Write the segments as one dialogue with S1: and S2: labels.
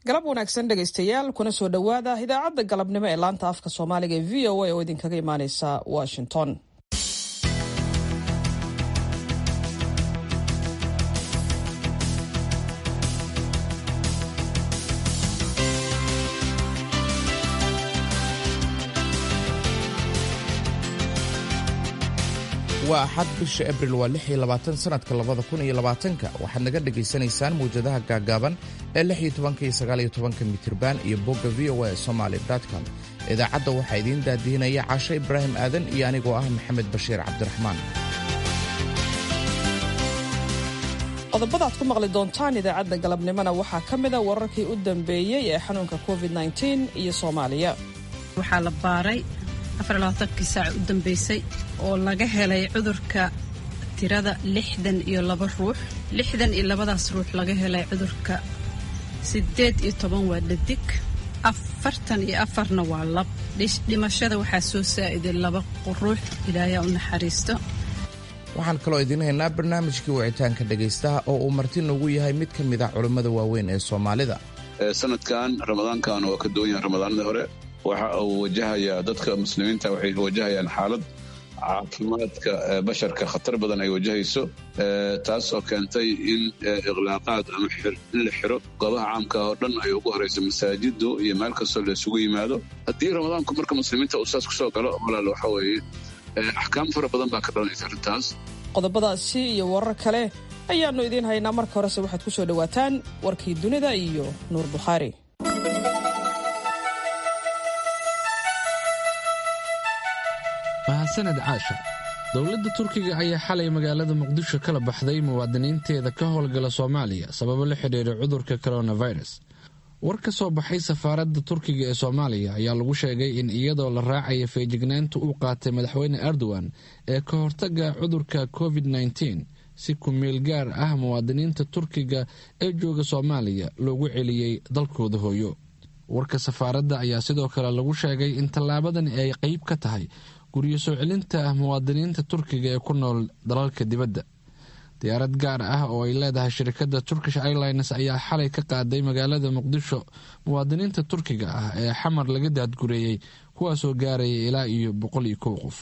S1: galab wanaagsan dhegaystayaal kuna soo dhowaada idaacadda galabnimo ee laanta afka soomaaliga ee v o a oo idinkaga imaaneysa washington
S2: waa axad bisha abril waa lix iyo labaatan sanadka labada kun iyo labaatanka waxaad naga dhagaysanaysaan mawjadaha gaagaaban ee lix iyo tobanka iyo sagaal iyo tobanka mitirban iyo bogga v o a somaly com idaacadda waxaa idiin daadiinaya caasho ibraahim aadan iyo anigoo ah maxamed bashiir cabdiraxmaan
S1: qodobada aad ku maqli doontaan idaacadda galabnimona waxaa ka mida wararkii u dambeeyey ee xanuunka covid iyo soomaaliya
S3: waxaa la baaray afarlabaatankii saac u dambeysay oo laga helay cudurka tirada lixdan iyo laba ruux lixdan iyo labadaas ruux laga helay cudurka siddeed iyo toban waa dhadig afartan iyo afarna waa lab dhimashada waxaa soo saa'iday laba ruux ilaayaa u naxariisto
S2: waxaan kaloo idiin haynaa barnaamijkii wicitaanka dhegaystaha oo uu marti noogu yahay mid ka mid ah culimmada waaweyn ee soomaalida
S4: sanadkan ramadaankan waa ka duwan yahay ramadaanadii hore waxa uu wajahayaa dadka muslimiinta waxay wajahayaan xaalad caafimaadka basharka khatar badan ay wajahayso taasoo keentay in ikhlaaqaad ama in la xiro goobaha caamka oo dhan ay ugu horayso masaajidu iyo meel kastoo la isugu yimaado haddii ramadaanku marka muslimiinta uu saas kusoo galo walaal waxa weeye axkaam fara badan baa ka dhalanaysa arrintaas
S1: qodobadaasi iyo warar kale ayaannu idiin haynaa marka horese waxaad ku soo dhowaataan warkii dunida iyo nuur bukhaari
S5: mahadsaned caasha dowladda turkiga ayaa xalay magaalada muqdisho kala baxday muwaadiniinteeda ka howlgala soomaaliya sababo la xidhiira cudurka coronavirus war ka soo baxay safaaradda turkiga ee soomaaliya ayaa lagu sheegay in iyadoo la raacaya feejignaanta uu qaatay madaxweyne erdogan ee ka hortaga cudurka covid nteen si ku-meel gaar ah muwaadiniinta turkiga ee jooga soomaaliya loogu celiyey dalkooda hooyo warka safaaradda ayaa sidoo kale lagu sheegay in tallaabadan ay qeyb ka tahay guryo soo celinta muwaadiniinta turkiga ee ku nool dalalka dibadda diyaarad gaar ah oo ay leedahay shirkadda turkish airlines ayaa xalay ka qaaday magaalada muqdisho muwaadiniinta turkiga ah ee xamar laga daadgureeyey kuwaasoo gaaraya ilaa iyo boqol iyo kow qof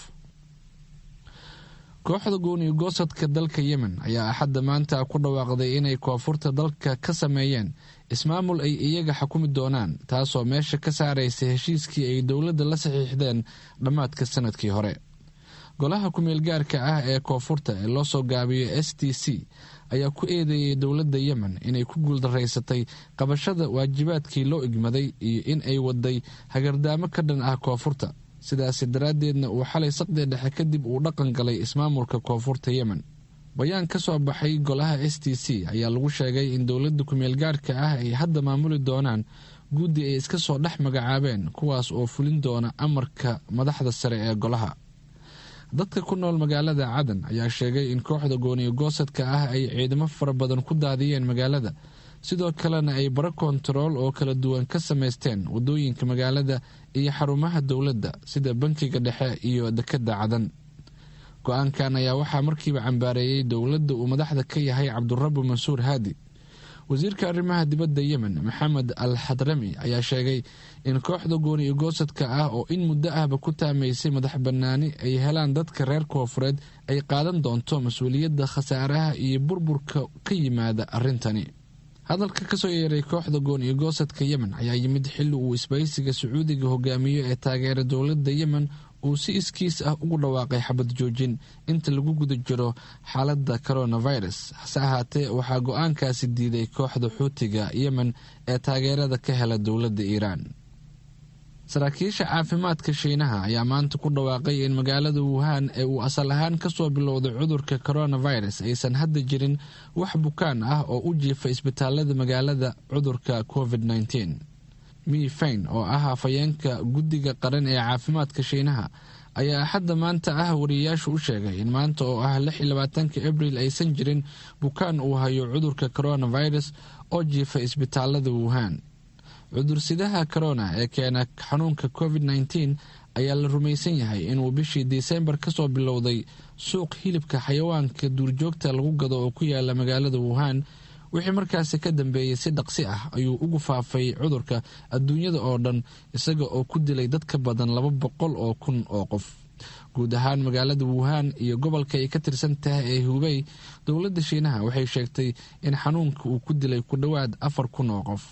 S5: kooxda gooniyo goosadka dalka yemen ayaa axadda maanta ku dhawaaqday inay koonfurta dalka ka sameeyeen ismaamul ay iyaga xukumi doonaan taasoo meesha ka saaraysa heshiiskii ay dowladda la saxiixdeen dhammaadka sanadkii hore golaha ku-meel gaarka ah ee koonfurta ee loo soo gaabiyo s t c ayaa ku eedeeyay dowladda yemen inay ku guuldaraysatay qabashada waajibaadkii loo igmaday iyo in ay waday hagardaamo ka dhan ah koonfurta sidaasi daraaddeedna uu xalay saqdii dhexe kadib uu dhaqan galay ismaamulka koonfurta yemen bayaan ka soo baxay golaha s t c ayaa lagu sheegay in dowladda ku-meel gaarka ah ay hadda maamuli doonaan guddi ay iska soo dhex magacaabeen kuwaas oo fulin doona amarka madaxda sare ee golaha dadka ku nool magaalada cadan ayaa sheegay in kooxda gooniyo goosadka ah ay ciidamo fara badan ku daadiyeen magaalada sidoo kalena ay baro kontarool oo kala duwan ka samaysteen wadooyinka magaalada iyo xarumaha dowladda sida bankiga dhexe iyo dekedda cadan go-aankan ayaa waxaa markiiba cambaareeyey dowladda uu madaxda ka yahay cabdurabu mansuur haadi wasiirka arrimaha dibadda yemen maxamed al xadrami ayaa sheegay in kooxda gooni goosadka ah oo in muddo ahba ku taamaysay madax bannaani ay helaan dadka reer koofureed ay qaadan doonto mas-uuliyadda khasaaraha iyo burburka ka yimaada arrintani hadalka kasoo yeeray kooxda gooniyo goosadka yemen ayaa yimid xilli uu isbaysiga sacuudiga hogaamiyo ee taageera dowladda yemen uu si iskiis ah ugu dhawaaqay xabad joojin inta lagu guda jiro xaaladda coronavirus hase ahaatee waxaa go-aankaasi diiday kooxda xuutiga yemen ee taageerada ka hela dowladda iiraan saraakiisha caafimaadka shiinaha ayaa maanta ku dhawaaqay in magaalada wuhan ee uu asal ahaan kasoo bilowday cudurka coronavirus aysan hadda jirin wax bukaan ah oo u jiifa isbitaalada magaalada cudurka covid nteen mi fain oo ah afhayeenka guddiga qaran ee caafimaadka shiinaha ayaa axadda maanta ah wariyayaashu u sheegay in maanta oo ah lix iyo labaatanka abril aysan jirin bukaan uu hayo cudurka coronavirus oo jiifa isbitaalada wuhan cudursidaha corona ee keena xanuunka covid nteen ayaa la rumaysan yahay inuu bishii disembar kasoo bilowday suuq hilibka xayawaanka duurjoogta lagu gado oo ku yaala magaalada wuhan wixii markaasi ka dambeeyey si dhaqsi ah ayuu ugu faafay cudurka adduunyada oo dhan isaga oo ku dilay dad ka badan laba boqol oo kun oo qof guud ahaan magaalada wuhan iyo gobolka ay ka tirsan tahay ee hubey dowladda shiinaha waxay sheegtay in xanuunka uu ku dilay ku dhowaad afar kun oo qof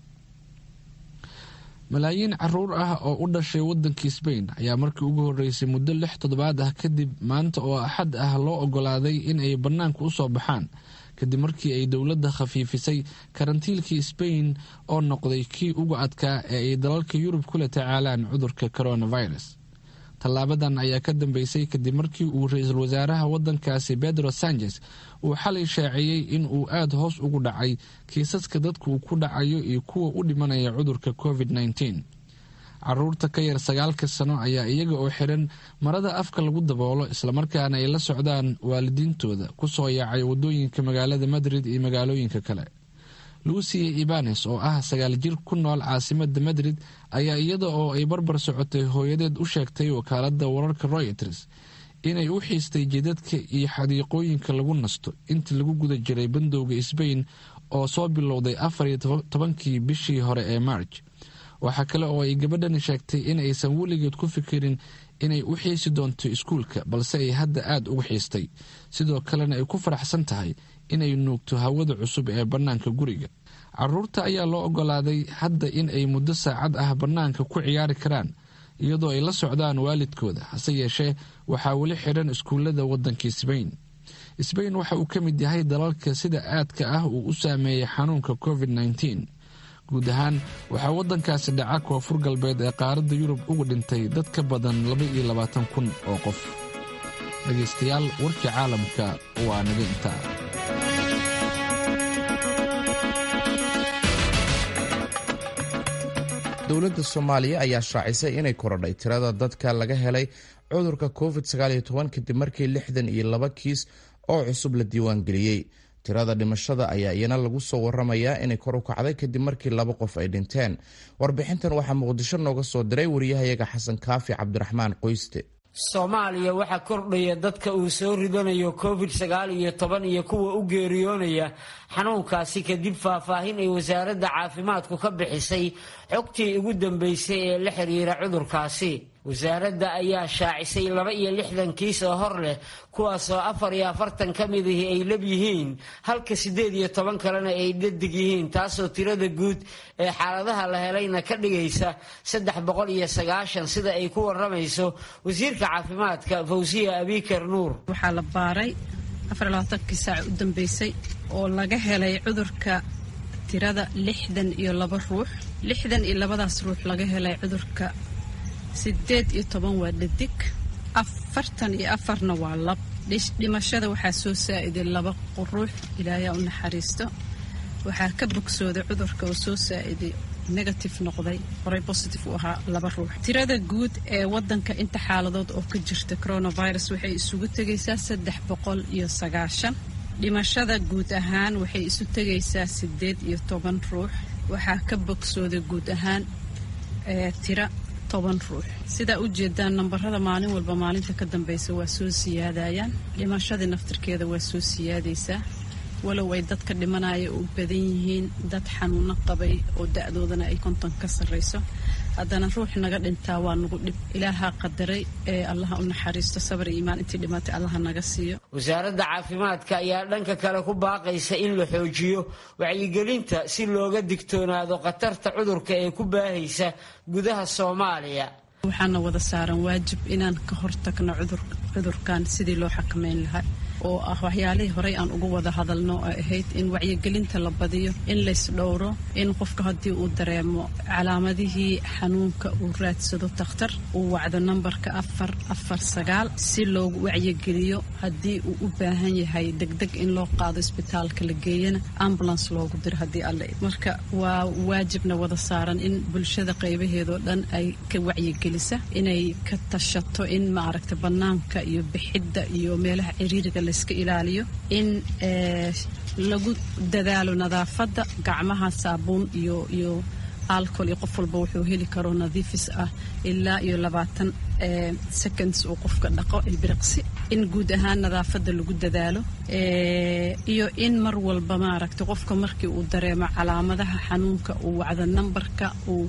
S5: malaayiin caruur ah oo u dhashay wadankii sbain ayaa markii ugu horeysay muddo lix toddobaad ah kadib maanta oo axad ah loo ogolaaday in ay bannaanka u soo baxaan kadib markii ay dowladda khafiifisay karantiilkii sbain oo noqday kii ugu adkaa ee ay dalalka yurub kula tacaalaan cudurka coronavirus tallaabadan ayaa ka dambeysay kadib markii uu ra-iisul wasaaraha wadankaasi pedro sanchez uu xalay shaaciyey in uu aada hoos ugu dhacay kiisaska dadku uu ku dhacayo iyo kuwa u dhimanaya cudurka covid -19 caruurta ka yar sagaalka sano ayaa iyaga oo xiran marada afka lagu daboolo islamarkaana ay la socdaan waalidiintooda kusoo yaacay wadooyinka magaalada madrid iyo magaalooyinka kale lucia ibanes oo ah sagaal jir ku nool caasimada madrid ayaa iyada oo ay barbar socotay hooyadeed u sheegtay wakaalada wararka royters inay u xiistay jidadka iyo xadiiqooyinka lagu nasto intii lagu guda jiray bandowga sbain oo soo bilowday afar iyo tobankii bishii hore ee marj waxaa kale oo ay gabadhani sheegtay in aysan weligeed ku fikirin inay u xiisi doonto iskuulka balse ay hadda aada uga xiistay sidoo kalena ay ku faraxsan tahay inay nuugto hawada cusub ee bannaanka guriga caruurta ayaa loo ogolaaday hadda in ay muddo saacad ah bannaanka ku ciyaari karaan iyadoo ay la socdaan waalidkooda hase yeeshee waxaa weli xidhan iskuullada waddankii sbain sbain waxa uu ka mid yahay dalalka sida aadka ah uu u saameeyey xanuunka covid -19 guud ahaan waxaa waddankaasi dhaca koonfur galbeed ee qaaradda yurub uga dhintay dad ka badan laba iyo labaatan kun oo qof dhegaystayaal warkii caalamka waa naga intaa
S2: dowladda soomaaliya ayaa shaacisay inay korodhay tirada dadka laga helay cudurka covid kadib markii lixdan iyo laba kiis oo cusub la diiwaangeliyey tirada dhimashada ayaa iyana lagu soo waramayaa inay kor u kacday kadib markii laba qof ay dhinteen warbixintan waxaa muqdisho nooga soo diray wariyahayaga xasan kaafi cabdiraxmaan qoyste
S6: soomaaliya waxaa kordhaya dadka uu soo ridanayo covid sagaal iyo toban iyo kuwa u geeriyoonaya xanuunkaasi kadib faahfaahin ay wasaaradda caafimaadku ka bixisay xogtii ugu dambeysay ee la xiriira cudurkaasi wasaaradda ayaa shaacisay laba iyo lixdan kiis oo hor leh kuwaasoo afar iyo afartan ka midihii ay lab yihiin halka siddeed iyo toban kalena ay dhadig yihiin taasoo tirada guud ee xaaladaha la helayna ka dhigaysa saddex boqol iyo sagaashan sida ay ku waramayso wasiirka caafimaadka fawsiya abikar nuur
S3: waxaa la baaray afarlabaatankii saac u dambeysay oo laga helay cudurka tirada lixdan iyo laba ruux lixdan iyo labadaas ruux laga helay cudurka sideed iyo toban waa dhadig afartan iyo afarna waa lab dhimashada waxaa soo saa'iday laba ruux ilaayaa u naxariisto waxaa ka bogsooday cudurka oo soo saa'iday negative noqday horey positive u ahaa laba ruux tirada guud ee wadanka inta xaaladood oo ka jirta coronavirus waxay isugu tegaysaa saddex boqol iyo sagaashan dhimashada guud ahaan waxay isu tegaysaa sideed iyo toban ruux waxaa ka bogsooday guud ahaan tira toban ruux sidaa u jeedaan nambarada maalin walba maalinta ka dambeysa waa soo siyaadayaan dhimashadii naftirkeeda waa soo siyaadaysaa walow ay dadka dhimanaya u badan yihiin dad xanuuno qabay oo da-doodana ay konton ka sarrayso haddana ruux naga dhintaa waa nagu dhib ilaaha qadaray ee allaha u naxariisto sabar iyo imaan intii dhimatay allaha naga siiyo
S6: wasaaradda caafimaadka ayaa dhanka kale ku baaqaysa in la xoojiyo wacyigelinta si looga digtoonaado khatarta cudurka ee ku baahaysa gudaha soomaaliya
S3: waxaana wada saaran waajib inaan ka hortagno cudurkan sidii loo xakameyn lahaa oo ah waxyaalihii horey aan uga wada hadalno oo ahayd in wacyigelinta la badiyo in laysdhowro in qofka haddii uu dareemo calaamadihii xanuunka uu raadsado takhtar uu wacdo nambarka afar afar sagaal si loogu wacyigeliyo haddii uu u baahan yahay degdeg in loo qaado isbitaalka la geeyana ambulance loogu diro haddii alle marka waa waajibna wada saaran in bulshada qaybaheedoo dhan ay ka wacyigelisa inay ka tashato in maaragta bannaanka iyo bixidda iyo meelaha ciriiriga layska ilaaliyo in lagu dadaalo nadaafadda gacmaha saabuun iyo iyo alcohol iyo qof walba wuxuu heli karo nadiifis ah ilaa iyo labaatan seconds uu qofka dhaqo ilbiriqsi in guud ahaan nadaafadda lagu dadaalo iyo in mar walba maaragtay qofka markii uu dareemo calaamadaha xanuunka uu wacdo nambarka uu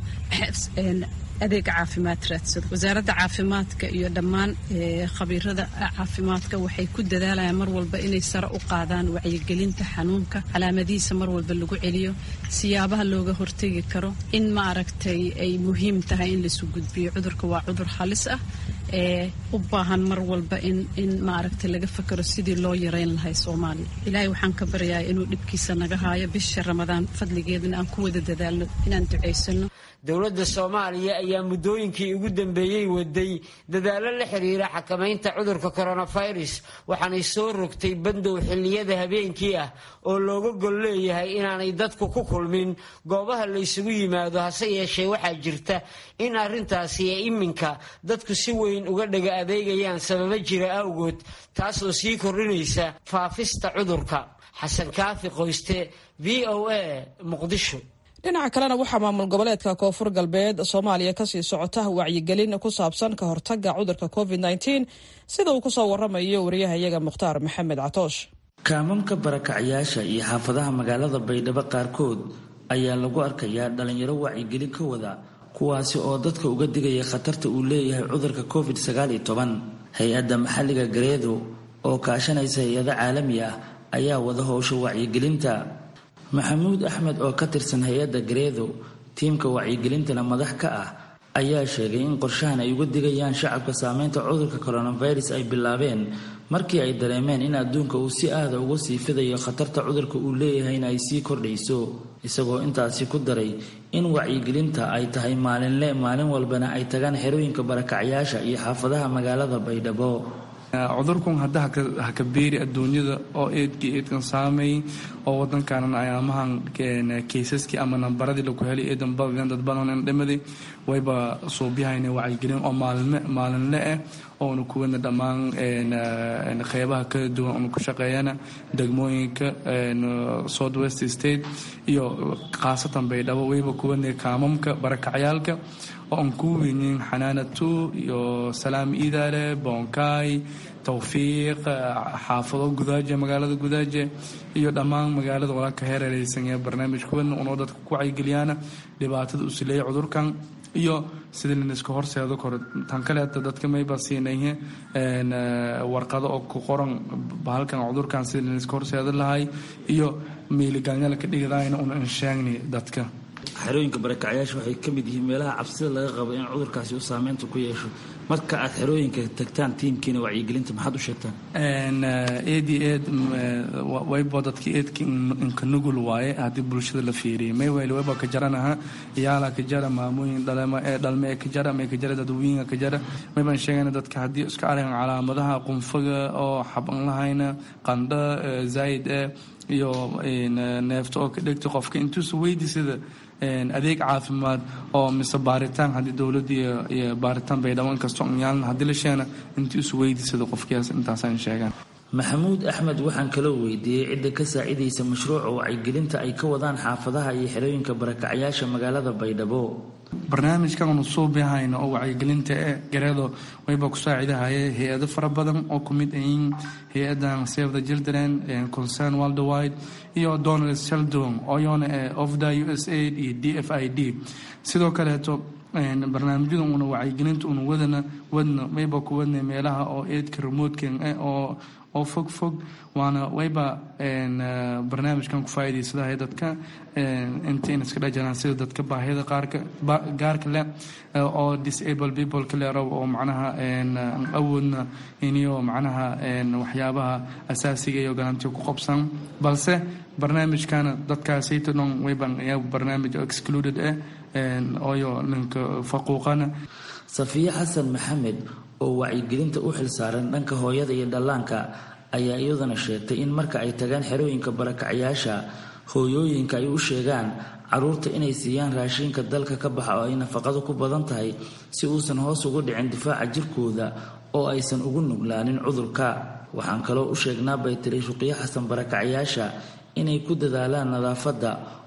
S3: adeega caafimaad raadsado wasaaradda caafimaadka iyo dhammaan khabiirada caafimaadka waxay ku dadaalayaan mar walba inay sare u qaadaan wacyigelinta xanuunka calaamadihiisa mar walba lagu celiyo siyaabaha looga hortegi karo in ma aragtay ay muhiim tahay in laisu gudbiyo cudurka waa cudur halis ah ee u baahan mar walba in in maaragtay laga fakero sidii loo yareyn lahay soomaaliya ilaahay waxaan ka baryayaa inuu dhibkiisa naga haayo bisha ramadaan fadligeedana aan ku wada dadaalno inaan ducaysano
S6: dowladda soomaaliya ayaa muddooyinkii ugu dambeeyey waday dadaallo la xiriira xakamaynta cudurka coronavirus waxaanay soo rogtay bandow xilliyada habeenkii ah oo looga gol leeyahay inaanay dadku ku kulmin goobaha la ysugu yimaado hase yeeshee waxaa jirta in arrintaasi ee iminka dadku si weyn uga dhaga adeegayaan sababo jira awgood taas oo sii kordhinaysa faafista cudurka xasan kaafi qoyste v o a muqdisho
S1: dhinaca kalena waxaa maamul goboleedka koonfur galbeed soomaaliya kasii socota wacyigelin ku saabsan ka hortaga cudurka covid sida uu kusoo waramayo wariyahayaga mukhtaar maxamed catoosh
S7: kaamamka barakacyaasha iyo xaafadaha magaalada baydhabo qaarkood ayaa lagu arkayaa dhalinyaro wacyigelin ka wada kuwaasi oo dadka uga digaya khatarta uu leeyahay cudurka covid hay-adda maxalliga gareedo oo kaashanaysa hay-ado caalami ah ayaa wada howsha wacyigelinta maxamuud axmed oo ka tirsan hay-adda gareedo tiimka wacyigelintana madax ka ah ayaa sheegay in qorshahan ay uga digayaan shacabka saameynta cudurka coronavirus ay bilaabeen markii ay dareemeen in adduunka uu si aada uga sii fidayo khatarta cudurka uu leeyahayna ay sii kordhayso isagoo intaasi ku daray in wacyigelinta ay tahay maalinle maalin walbana ay tagaan xerooyinka barakacyaasha iyo xaafadaha magaalada baydhabo
S8: cudurkun hadda haka beeri adduunyada oo eedkii eedkan saameey oo wadankanan ayaamahan kaysaskii ama nambaradii lagu helay eedan badadeen dad badan dhimaday wayba suubyahayna wacyigelin oo maalinme maalinle ah oonu kuwana dhammaan qeybaha kala duwan oonu ku shaqeeyana degmooyinka south west state iyo khaasatan baydhabo wayba kuwana kaamamka barakacyaalka oo aan ku weynin xanaanatu iyo salaam iidaale boonkaay towfiiq xaafado gudaaje magaalada gudaaje iyo dhammaan magaalada walaalka heerereysan ee barnaamij kuwan unoo dadka ku wacyigeliyaana dhibaatada uu sileeya cudurkan iyo sidii laniska horseedo koro tan kaleeta dadka mayba siinayhe warqado oo ku qoran bahalkan cudurkan sidii laniska horseedo lahay iyo miiligalnyala ka dhigdayna una anshaagni dadka
S7: xerooyinka barakacyaasha waxay ka mid yihiin meelaha cabsida laga qabo in cudurkaasi uu saameynta ku yeesho marka aad xerooyinka tagtaan tiimkiina wacyigelinta maxaad u sheegtaan
S8: eed iyo eed waybo dadka eedka inka nugul waaye haddii bulshada la fiiriyay maywayl wayba ka jaranaha iyaala ka jara maamooyin dhalema ee dhalme ee ka jara may ka jara dadweyinga ka jara maybaan sheegayna dadka haddii iska arkan calaamadaha qunfaga oo xaban lahayna qandho zaayid eh iyo neefta oo ka dhegta qofka intuusa weydi sida adeeg caafimaad oo mise baaritaan haddii dowladda iyo baaritaan baydhabo inkastoo yaalna haddii la sheena intii isu weydiisada qofkiyaas intaasaan sheegaan
S7: maxamuud axmed waxaan kaloo weydiiyey cidda ka saacidaysa mashruuca wacyigelinta ay ka wadaan xaafadaha iyo xerooyinka barakacyaasha magaalada baydhabo
S8: barnaamijkan anu suubihayno oo wacyigelinta ee gareedo wayba ku saacidahaye hay-ado fara badan oo ku mid ayiin hay-adan save the children concern worldwide iyo donald sheldon oyona ee ofda u s aid iyo d f i d sidoo kaleeto barnaamijyada una wacyigelinta una wadana wadna wayba ku wadna meelaha oo eedka remotekan eh oo oo fog fog waana wayba barnaamijkan ku faa'iidaysadahay dadka intayna iska dhajaraan sida dadka baahida qaarka gaarka leh oo disable people kale rabo oo macnaha awoodna iniyo macnaha waxyaabaha asaasiga iyo garantiga ku qabsan balse barnaamijkana dadkaasayta dhan wayban ayaa barnaamij excluded ah ooyo ninka faquuqana
S7: safiye xasan maxamed oo wacyigelinta u xilsaaran dhanka hooyada iyo dhallaanka ayaa iyaduna sheegtay in marka ay tagaan xerooyinka barakacyaasha hooyooyinka ay u sheegaan caruurta inay siiyaan raashinka dalka ka baxa oo ay nafaqadu ku badan tahay si uusan hoos ugu dhicin difaaca jirkooda oo aysan ugu nuglaanin cudurka waxaan kaloo u sheegnaa bay tiri shuqiyo xasan barakacyaasha inay ku dadaalaan nadaafadda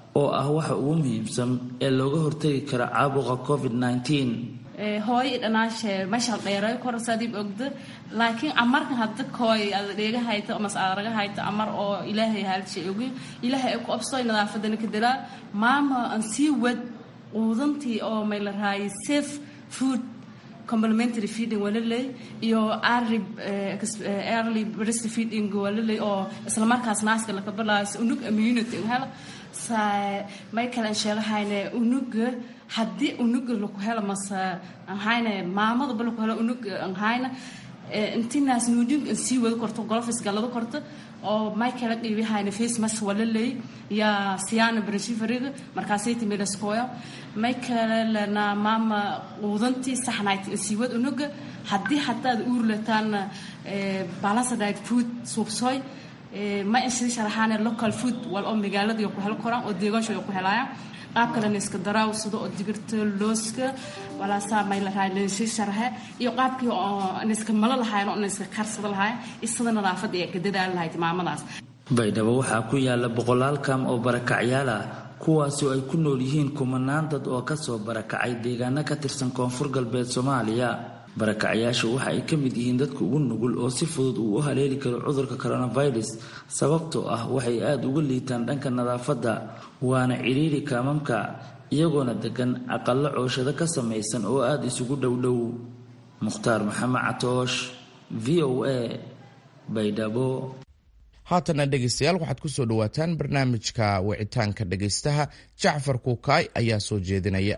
S7: oo ah waxa ugu muhiimsan ee looga hortagi kara caabuqa covid
S9: hooyo dhanaashe mashal dheeray korsadib ogda laakiin amarkan hadda kooy ada dheega hayto amas aaraga hayto amar oo ilaahay haalshay ogi ilaahay ku absoy nadaafadana ka dalaa maama aan sii wad quudantii oo may la raayay safe food complementary feeding waa laley iyo early early breast feeding waa laley oo isla markaas naaska laka balaayo unug immunity hela may kale sheegahayne unuga haddii unuga laku helo mase ahayne maamadaba laku helo unug ahayna intinaas nuudin sii wada korto golofis galada korto oo may kala qiibihayna face mask wala leey ya siyaana brashifariga markaasay timilaskoya may kale lana maama quudantii saxnayd sii wad unuga haddii hadaad uurlataan balansadite food suubsooy ma insii sharaxaane local food wal oo magaalada ku helo koraan oo deegaansha ku helaayaan qaab kalena iska daraaw sida oo digirta looska walaasaa may la rahay leesii sharaxe iyo qaabkii oo iska malo lahayn oo iska karsada lahayn isada nadaafada ee gadadaal lahayd maamadaas
S7: baydhabo waxaa ku yaala boqolaal kaam oo barakacyaal ah kuwaasi oo ay ku nool yihiin kumanaan dad oo kasoo barakacay deegaano ka tirsan koonfur galbeed soomaaliya barakacyaashu waxa ay ka mid yihiin dadka ugu nugul oo si fudud uu u haleeli karo cudurka coronavirus sababtoo ah waxay aada uga liitaan dhanka nadaafadda waana cidhiiri kaamamka iyagoona degan aqallo cooshado ka samaysan oo aada isugu dhowdhow mukhtaar maxamed catoosh v o a baydhabo
S2: haatana dhegaystayaal waxaad ku soo dhowaataan barnaamijka wicitaanka dhegaystaha jacfar kuukaay ayaa soo jeedinaya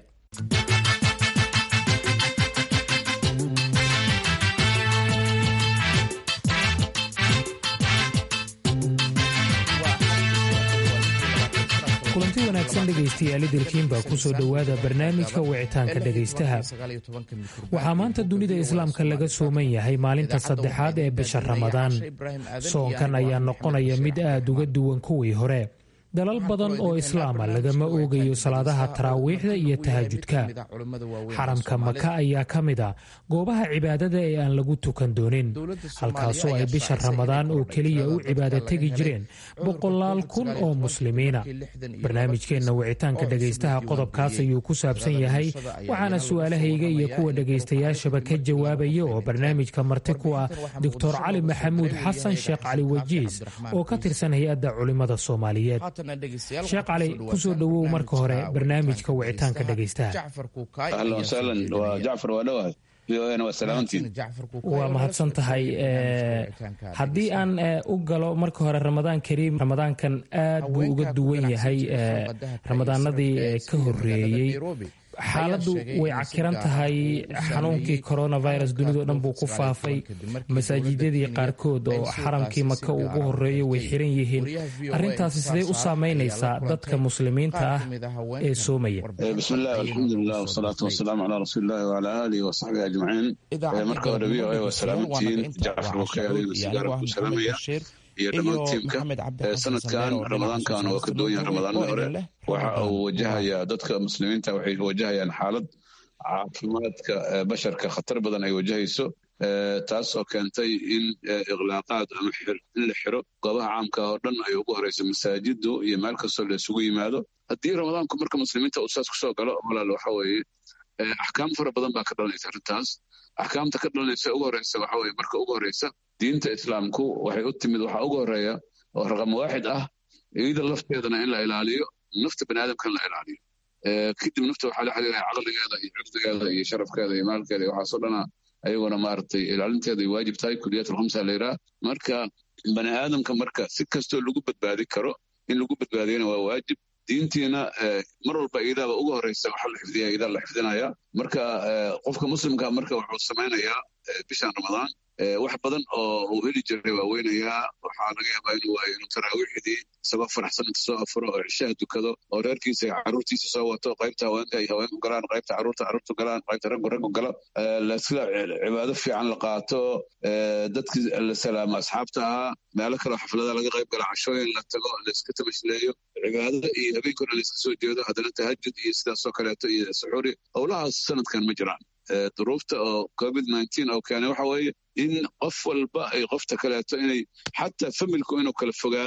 S10: kulanti wanaagsan dhegaystayaal idilkiin baa ku soo dhowaada barnaamijka wicitaanka dhegaystaha waxaa maanta dunida islaamka laga sooman yahay maalinta saddexaad ee bisha ramadaan soonkan ayaa noqonaya mid aad uga duwan kuwii hore dalal badan oo islaama lagama oogayo salaadaha taraawiixda iyo tahajudka xaramka maka ayaa ka mid a goobaha cibaadada ee aan lagu tukan doonin halkaasoo ay bisha ramadaan oo keliya u cibaado tegi jireen boqolaal kun oo muslimiina barnaamijkeenna wicitaanka dhegaystaha qodobkaas ayuu ku saabsan yahay waxaana su'aalahayga iyo kuwa dhegaystayaashaba ka jawaabaya oo barnaamijka marti ku ah doctor cali maxamuud xasan sheekh cali wajiis oo ka tirsan hay-adda culimmada soomaaliyeed sheekh cali kusoo dhowow marka hore barnaamijka wicitaanka dhegaystaha waa mahadsan tahay haddii aan u galo marka hore ramadaan kariim ramadaankan aad buu uga duwan yahay ramadaanadii ka horeeyey xaaladdu way cakiran tahay xanuunkii coronavirus dunidao dhan buu ku faafay masaajidadii qaarkood oo xaramkii maka ugu horeeyo way xiran yihiin arintaasi sidee u saameynaysaa dadka muslimiinta ah ee soomaya
S4: bismillahi alxamdulilah wasalaatu wasalaamu calaa rasuulillahi wacalaa aalihi wasaxbihi ajmaciin marka hore v o a waa salaamantihiin jacfar bukay adigna sigaara ku salaamaya iyo dhammaan tiimka sanadkan ramadaankan waa ka duwan yahay ramadaanadii hore waxa uu wajahayaa dadka muslimiinta waxay wajahayaan xaalad caafimaadka basharka khatar badan ay wajahayso taas oo keentay in iklaaqaad ama in la xiro goobaha caamka oo dhan ay ugu horeyso masaajidu iyo meel kastoo la isugu yimaado haddii ramadaanku marka muslimiinta uu saas kusoo galo walaal waxa weeye axkaam fara badan baa ka dhalanaysa arrintaas axkaamta ka dhalanaysa ugu horeysa waxa weye marka ugu horeysa diinta islaamku waxay u timid waxaa ugu horeeya oo raqam waaxid ah iyada lafteedana in la ilaaliyo nafta bani aadamka in la ilaaliyo kadib nafta waxaa la xiriiraya caqligeeda iyo cirdigeeda iyo sharafkeeda iyo maalkeeda iyo waxaasoo dhana ayaguna maaragtay ilaalinteeda ay waajib tahay kuliyat alkhamsa la yidhaha marka bani aadamka marka si kastoo lagu badbaadi karo in lagu badbaadiyana waa waajib diintiina mar walba iidaaba ugu horeysa waxaa la xifdiya iidaa la xifdinaya marka qofka muslimka marka wuxuu samaynayaa bishan ramadaan wax badan oo uu heli jiray waa weynayaa waxaa laga yaabaa inuu waayo inuu taraawiixdii isagoo faraxsan inta soo afuro oo cishaha dukado oo reerkiisa carruurtiisa soo wato qaybta haweenka ay haweenku galaan qaybta carruurta carruurtu galaan qaybta raggu raggu gala sida cibaado fiican la qaato dadkii la salaamo asxaabta ahaa meelo kaleo xaflada laga qayb gala cashooyin la tago layska tamashleeyo cibaado iyo habeenkuna layska soo jeedo haddana tahajud iyo sidaasoo kaleeto iyo suxuuri howlahaas sanadkan ma jiraan duruufta oo covid nineteen oo keenay waxa weeye in qof walba ay qofta kaleeto inay xataa familku inuu kala fogaado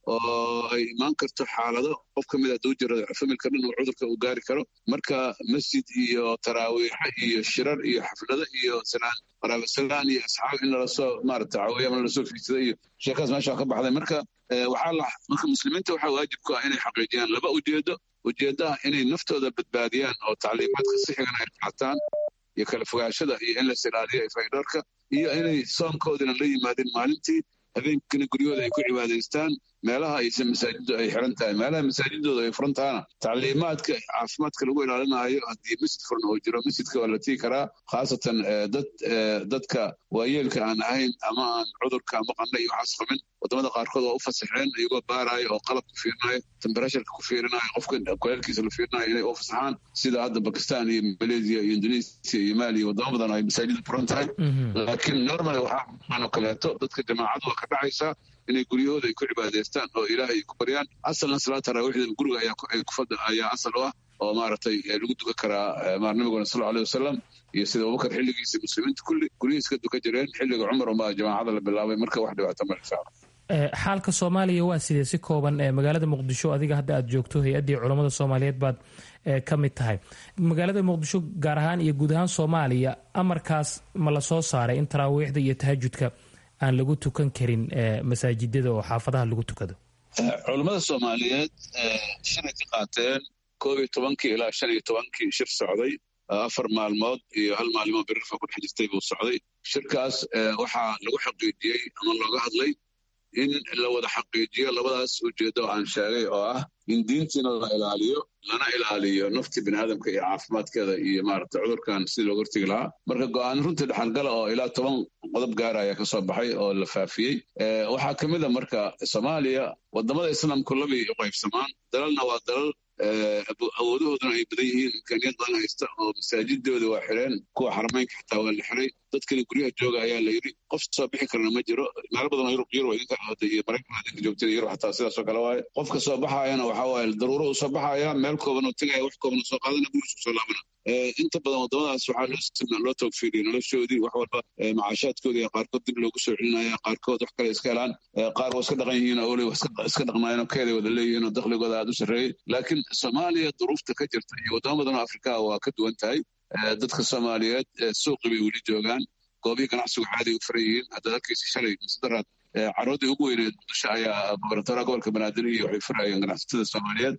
S4: oo ay imaan karto xaalado qof ka mid hadduu jiro familka dhan uu cudurka uu gaari karo marka masjid iyo taraawiixa iyo shirar iyo xaflado iyo salaan qaraabasalaan iyo asxaab in lalasoo maarata caawiya ama lalasoo fiidsada iyo sheekaas meesha ka baxday marka waxaa la marka muslimiinta waxaa waajib ku ah inay xaqiijiyaan laba ujeedo ujeeddaha inay naftooda badbaadiyaan oo tacliimaadka sixigana ay qaataan iyo kala fogaashada iyo in las ilaaliyo faydhoorka iyo inay soonkoodina la yimaadeen maalintii habeenkina guryahooda ay ku cibaadaystaan meelaha aysan masaajiddu ay xiran tahay meelaha masaajidooda ay furan tahana tacliimaadka caafimaadka lagu ilaalinayo haddii masjid furan oo jiro masjidka waa la tii karaa khaasatan dad dadka waayeelka aan ahayn ama aan cudurka ama qandha iyo waxaas qabin wadamada qaarkood waa u fasaxeen iyagoo baarayo oo qalab ku fiirinayo temberasharka ku fiirinayo qofka kuleelkiisa la fiirinayo inay u fasaxaan sida hadda bakistan iyo malaysia iyo indonesia iyo mali iyo wadamo badan ay masaajida furan tahay laakiin normal waxaa oo kaleeto dadka jamaacadu waa ka dhacaysaa inay guryahooda ay ku cibaadaystaan oo ilaahay ay ku baryaan asalna salaad taraawiixda guriga ayaa asal u ah oo maaragtay lagu dukan karaa maar nabiguna sal aleh wasalam iyo sida abubakar xilligiisa muslimiinta kulli guryihiis ka dukan jireen xilliga cumar unbaa jamaacada la bilaabay marka wax dhibaato ma insha allah
S10: xaalka soomaaliya waa sidee si kooban magaalada muqdisho adiga hadda aad joogto hay-addii culammada soomaaliyeed baad ka mid tahay magaalada muqdisho gaar ahaan iyo guud ahaan soomaaliya amarkaas ma la soo saaray in taraawiixda iyo tahajudka aan lagu tukan karin masaajidada oo xaafadaha lagu tukado
S4: culammada soomaaliyeed shalay ka qaateen koob iyo tobankii ilaa shan iyo tobankii shir socday afar maalmood iyo hal maalimo birirfa ku dhex jirtay buu socday shirkaas waxaa lagu xaqiijiyey ama looga hadlay in la wada xaqiijiyo labadaas ujeeddo aan sheegay oo ah in diintiina la ilaaliyo lana ilaaliyo nafti bini aadamka iyo caafimaadkeeda iyo maaragta cudurkan sidii looga hortegi lahaa marka go-aan runtii dhexalgala oo ilaa toban qodob gaara ayaa ka soo baxay oo la faafiyey waxaa ka mid a marka soomaaliya wadamada islaamku labay u qaybsamaan dalalna waa dalal awoodahooduna ay badan yihiin imkaaniyad badan haysta oo masaajidooda waa xireen kuwa xarameynka xitaa waa la xiray dadkani guryaha jooga ayaa la yidhi qof soo bixi karana ma jiro meelo badan oo yurub idinka ahooda iyo maraykan idinka joogteen yurub xataa sidaasoo kale waaye qofka soo baxaayana waxaa waaye daruuro uu soo baxaaya meel kooban oo tegaya wax kooban oo soo qaadana gurigiis kusoo laabana inta badan wadamadaas waxaa loo togfiiriya noloshoodii wax walba macaashaadkoodii qaarkood dib loogu soo celinaya qaarkood wax kale iska helaan qaar waa iska dhaqan yihiin oo weli iska dhaqnaayeen oo keeday wada leeyihiin oo dakhligooda aad u sarreeyey laakiin soomaaliya duruufta ka jirta iyo wadamo badan oo afrikaa waa ka duwan tahay dadka soomaaliyeed suuqi bay weli joogaan goobihii ganacsigu caadi u furan yihiin haddaad arkaysa shalay masdaraad carooddii ugu weyneed muqdisho ayaa gobernatoraha gobolka banaadir iyo waxay furayeen ganacsatada soomaaliyeed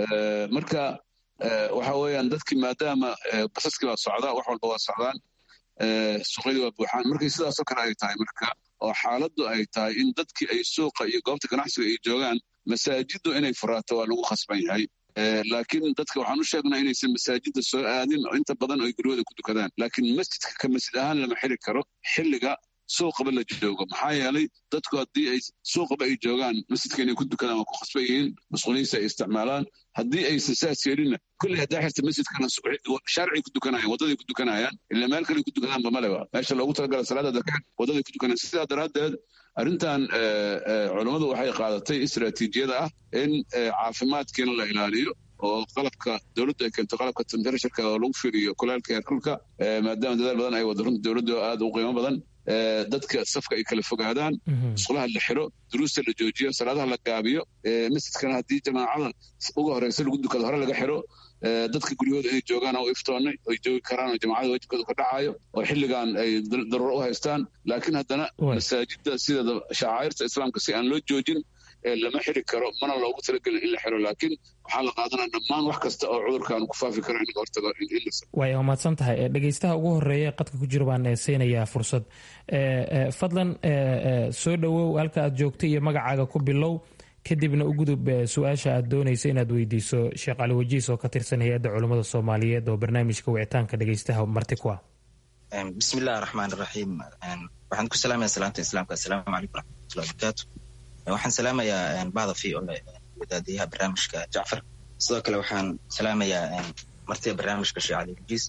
S4: marka waxa weeyaan dadkii maadaama basaskii baa socdaa wax walba waa socdaan suuqyadii waa buuxaan markay sidaasoo kale ay tahay marka oo xaaladdu ay tahay in dadkii ay suuqa iyo goobta ganacsiga ay joogaan masaajiddu inay furaato waa lagu khasban yahay laakiin dadka waxaan u sheegnaa inaysan masaajidda soo aadin oo inta badan ay guryahooda ku dukadaan laakiin masjidka ka masjid ahaan lama xiri karo xilliga suuqaba la joogo maxaa yeelay dadku haddii ay suuqaba ay joogaan masjidka inay ku dukadaan waa ku khasban yihiin masquuliyiinsa ay isticmaalaan haddii aysan saas yeelinna kulley haddaa xirta masjidkana shaaricay ku dukanayaan waddaday ku dukanayaan ila meel kale ku dukadaanba maleba meesha loogu talagala salaada daka waddaday ku dukanayaan sidaa daraaddeed arrintan culummadu waxay qaadatay istaraatiijiyada ah in caafimaadkiina la ilaaliyo oo qalabka dowladdu ay keento qalabka temperasharka oo lagu fiiriyo kulaalka heerkulka maadaama dadaal badan ay wado runta dowladdu aad u qiimo badan dadka safka ay kala fogaadaan musqulaha la xiro duruusta la joojiyo salaadaha la gaabiyo masjidkana haddii jamaacada uga horeysa lagu dukado hore laga xiro dadka guryahooda inay joogaan oo iftoonnay oy joogi karaan oo jamacada wajibkooda ka dhacayo oo xilligan ay daruuro u haystaan laakiin haddana masaajidda sideeda shacairta islaamka si aan loo joojin lama xiri karo mana loogu talagelin in la xiro laakiin waxaa la qaadanaya dhammaan wax kasta oo cudurkan ku faafi karo in laga hortago
S10: way mahadsan tahay dhegeystaha ugu horeeya qadka ku jira baan siinayaa fursad fadlan soo dhowow halka aad joogta iyo magacaaga ku bilow kadibna u gudub su-aasha aad doonaysa inaad weydiiso sheekh cali wajiis oo ka tirsan hay-adda culummada soomaaliyeed oo barnaamijka wicitaanka dhegeystaha marti ku ah
S11: bismillahi raxmaan raxiim waxaan ku salaamaya salaanta islaamka assalaamu calaykum waraxmatullahi wabarakaatu waxaan salaamayaa bahda v o wadaadiyaha barnaamijka jacfar sidoo kale waxaan salaamayaa martida barnaamijka sheekh cali wajiis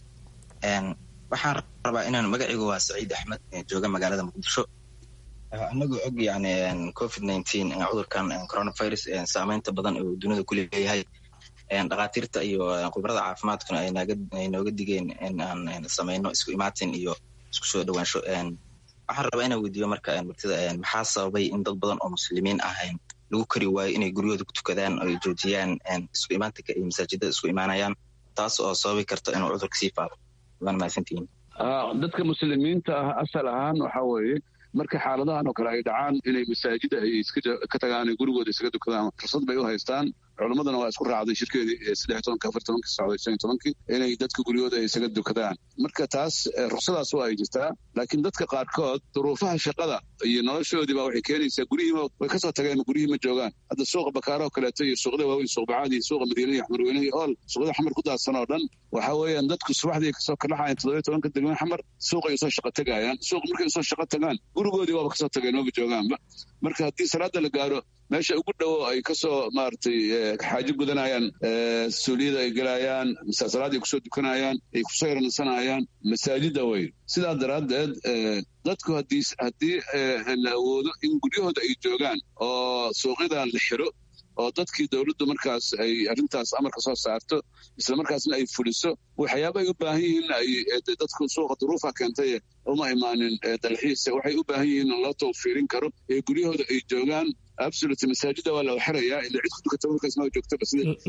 S11: waxaan rabaa inaan magacigu waa saciid axmed jooga magaalada muqdisho anagoo og yani covid nineteen cudurkan coronavirus saameynta badan oo dunida ku leeyahay dhakhaatiirta iyo khubarada caafimaadkuna ay nooga digeen in aan sameyno isku imaatin iyo isku soo dhawaansho waxaan rabaa inaan weydiiyo marka martida maxaa sababay in dad badan oo muslimiin ah lagu kari waayo inay guryahooda ku tukadaan oo ay joojiyaan isku imaantanka iyo masaajidada isku imaanayaan taas oo sababi karta inuu cudurka sii faafo waan mahadsantihiin
S4: dadka muslimiinta ah asal ahaan waxa weeye marka xaaladahan oo kale ay dhacaan inay masaajida ay ka tagaan gurigooda isaga dukadaan fursad bay u haystaan culimmadana waa isku raacday shirkeedii saddex tobanka afar tobankii socday shan tobankii inay dadka guryahooda ay isaga dukadaan marka taas ruksadaas waa ay jirtaa laakiin dadka qaarkood duruufaha shaqada iyo noloshoodii baa waxay keenaysaa guryihiima way kasoo tageen guryihii ma joogaan hadda suuqa bakaaro kaleeto iyo suuqda waaweyn suuq bacaadi suuqa madiina iyo xamarweyne iyo ool suuqda xamar ku daadsan oo dhan waxa weeyaan dadku subaxdii kasoo kalaxayan toddobiyo tobanka degmada xamar suuqay usoo shaqo tegayaan suuq markay usoo shaqo tagaan gurigoodii waaba kasoo tageen maba joogaanba marka haddii salaada la gaaro meesha ugu dhowo ay kasoo maaragtay xaajo gudanayaan suuliyada ay gelayaan salaadii kusoo dukanayaan ay kusoo yaranasanayaan masaajida wey sidaa daraaddeed dadku haddii haddii la awoodo in guryahooda ay joogaan oo suuqyadan la xiro oo dadkii dowladdu markaas ay arrintaas amarka soo saarto isla markaasna ay fuliso waxyaaba ay u baahan yihiin ay dadku suuqa duruufa keentay uma imaanin dalxiis waxay u baahan yihiin loo tawfiirin karo ee guryahooda ay joogaan absolute masaajida waa la xirayaa ila cid ku dukata markaas ma joogtaba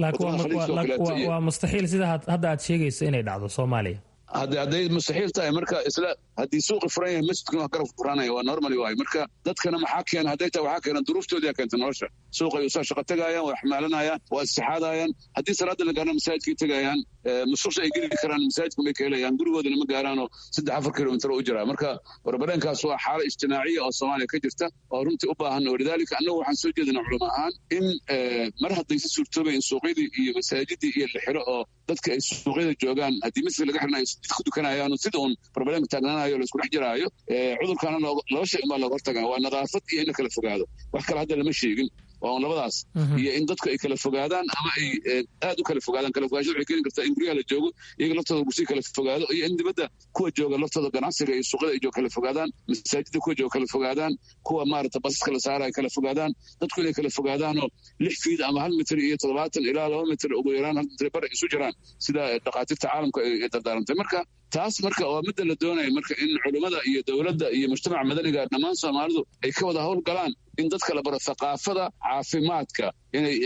S10: laakiin waa mustaxiil sida hadda aad sheegayso inay dhacdo soomaaliya
S4: hadde hadday mustaxiil tahay marka isla haddii suuqi furan yahay masjidkuna waa garab furanaya waa normally waayo marka dadkana maxaa keena hadday tahay waxaa keena duruuftoodii keenta nolosha suuqay usoo shaqo tegayaan waa xamaalanayaan waa istixaadayaan haddii salaada la gaarana masaajidkay tegayaan mususha ay geli karaan masaajidku bay ka helayaan gurigoodana ma gaaraanoo saddex afar kilomitir u jiraa marka warbareenkaas waa xaalo ijtimaaciya oo soomaaliya ka jirta oo runtii u baahan walidaalika annagu waxaan soo jeedina culamo ahaan in mar haddaysi suurtoobay in suuqyadii iyo masaajidii iyo la xiro oo dadka ay suuqyada joogaan haddii masjid laga xirna ay ku dukanayaano sida uun barbarenka taagnaanayo laisku dhex jiraayo cudurkaana laba shay unbaa looga hortagaa waa nadaafad iyo in la kala fogaado wax kale hadda lama sheegin waa un labadaas iyo in dadku ay kala fogaadaan ama ay aad u kala fogaadaan kala fogaashada waxay keeni kartaa in guryaha la joogo iyaga laftooda gusii kala fogaado iyo in dibadda kuwa jooga laftooda ganacsiga iyo suuqyada ay jooga kala fogaadaan masaajidda kuwa jooga kala fogaadaan kuwa maarata basaska la saara ay kala fogaadaan dadku inay kala fogaadaanoo lix fiid ama hal mitir iyo toddobaatan ilaa laba mitir ugu yaraan hal mitir bar isu jiraan sida dhakhaatiirta caalamka ay dardaarantay marka taas marka waa midda la doonaya marka in culimmada iyo dowladda iyo mujtamaca madaniga dhammaan soomaalidu ay ka wada howlgalaan in dadka la baro thaqaafada caafimaadka inay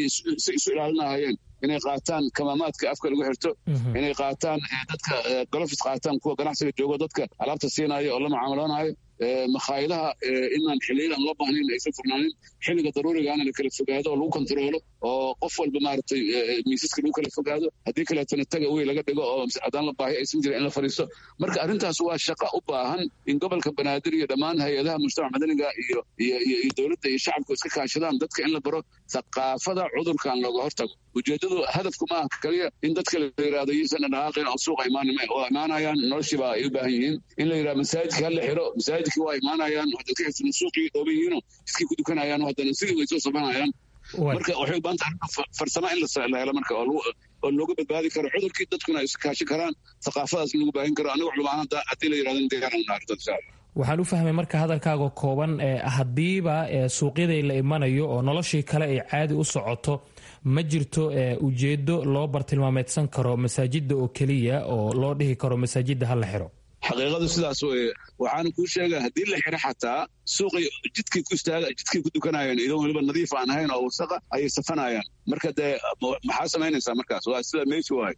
S4: si isu ilaalinahayeen inay qaataan kamaamaadka afka lagu xirto inay qaataan dadka golofis qaataan kuwa ganacsiga joogo dadka alaabta siinaayo oo la mucaamaloonaayo makhaayadaha inaan xiliyada aan loo baahnayn aysan furnaanin xilliga daruurigaana la kala fogaado oo lagu kontaroolo oo qof walba maaragtay miisaska lagu kala fogaado haddii kaleetana taga wey laga dhigo oo haddaan la baahi aysan jirin in la fadhiisto marka arrintaas waa shaqa u baahan in gobolka banaadir iyo dhammaan hay-adaha mujtamac madaniga iyo iyo iyo dowladda iyo shacabku iska kaashadaan dadka in la baro thaqaafada cudurkan looga hortago ujeeddadu hadafku maaha kaliya in dadka la yidhahdo yisan dhaqaaqin oo suuqa imaanima oo imaanayaan noloshiiba ay u baahan yihiin in la yidhahdo masaajidka hala xiro masaajidkii waa imaanayaan dadka xirsan suuqii dhooban yihiinoo iskii ku dukanayaan haddana sidii way soo sabanayaan marka waxay u baahan tahay farsamo in la helo marka oo looga badbaadi karo cudurkii dadkuna ay iskaashi karaan thaqaafadaas in lagu baahin karo anigu culamaaan haddii la yidhahdo deegaan naardo insha allah
S10: waxaan u fahmay marka hadalkaaga kooban haddiiba suuqyaday la imanayo oo noloshii kale ay caadi u socoto ma jirto ujeedo loo bartilmaameedsan karo masaajida oo keliya oo loo dhihi karo masaajida ha la xiro
S4: xaqiiqadu sidaas weye waxaana kuu sheega haddii la xiro xataa suuqay jidkay ku istaaga jidkay ku dukanayaan idan weliba nadiif aan ahayn oo wasaqa ayay safanayaan marka dee maxaa samaynaysaa markaas waa sida meeshu waay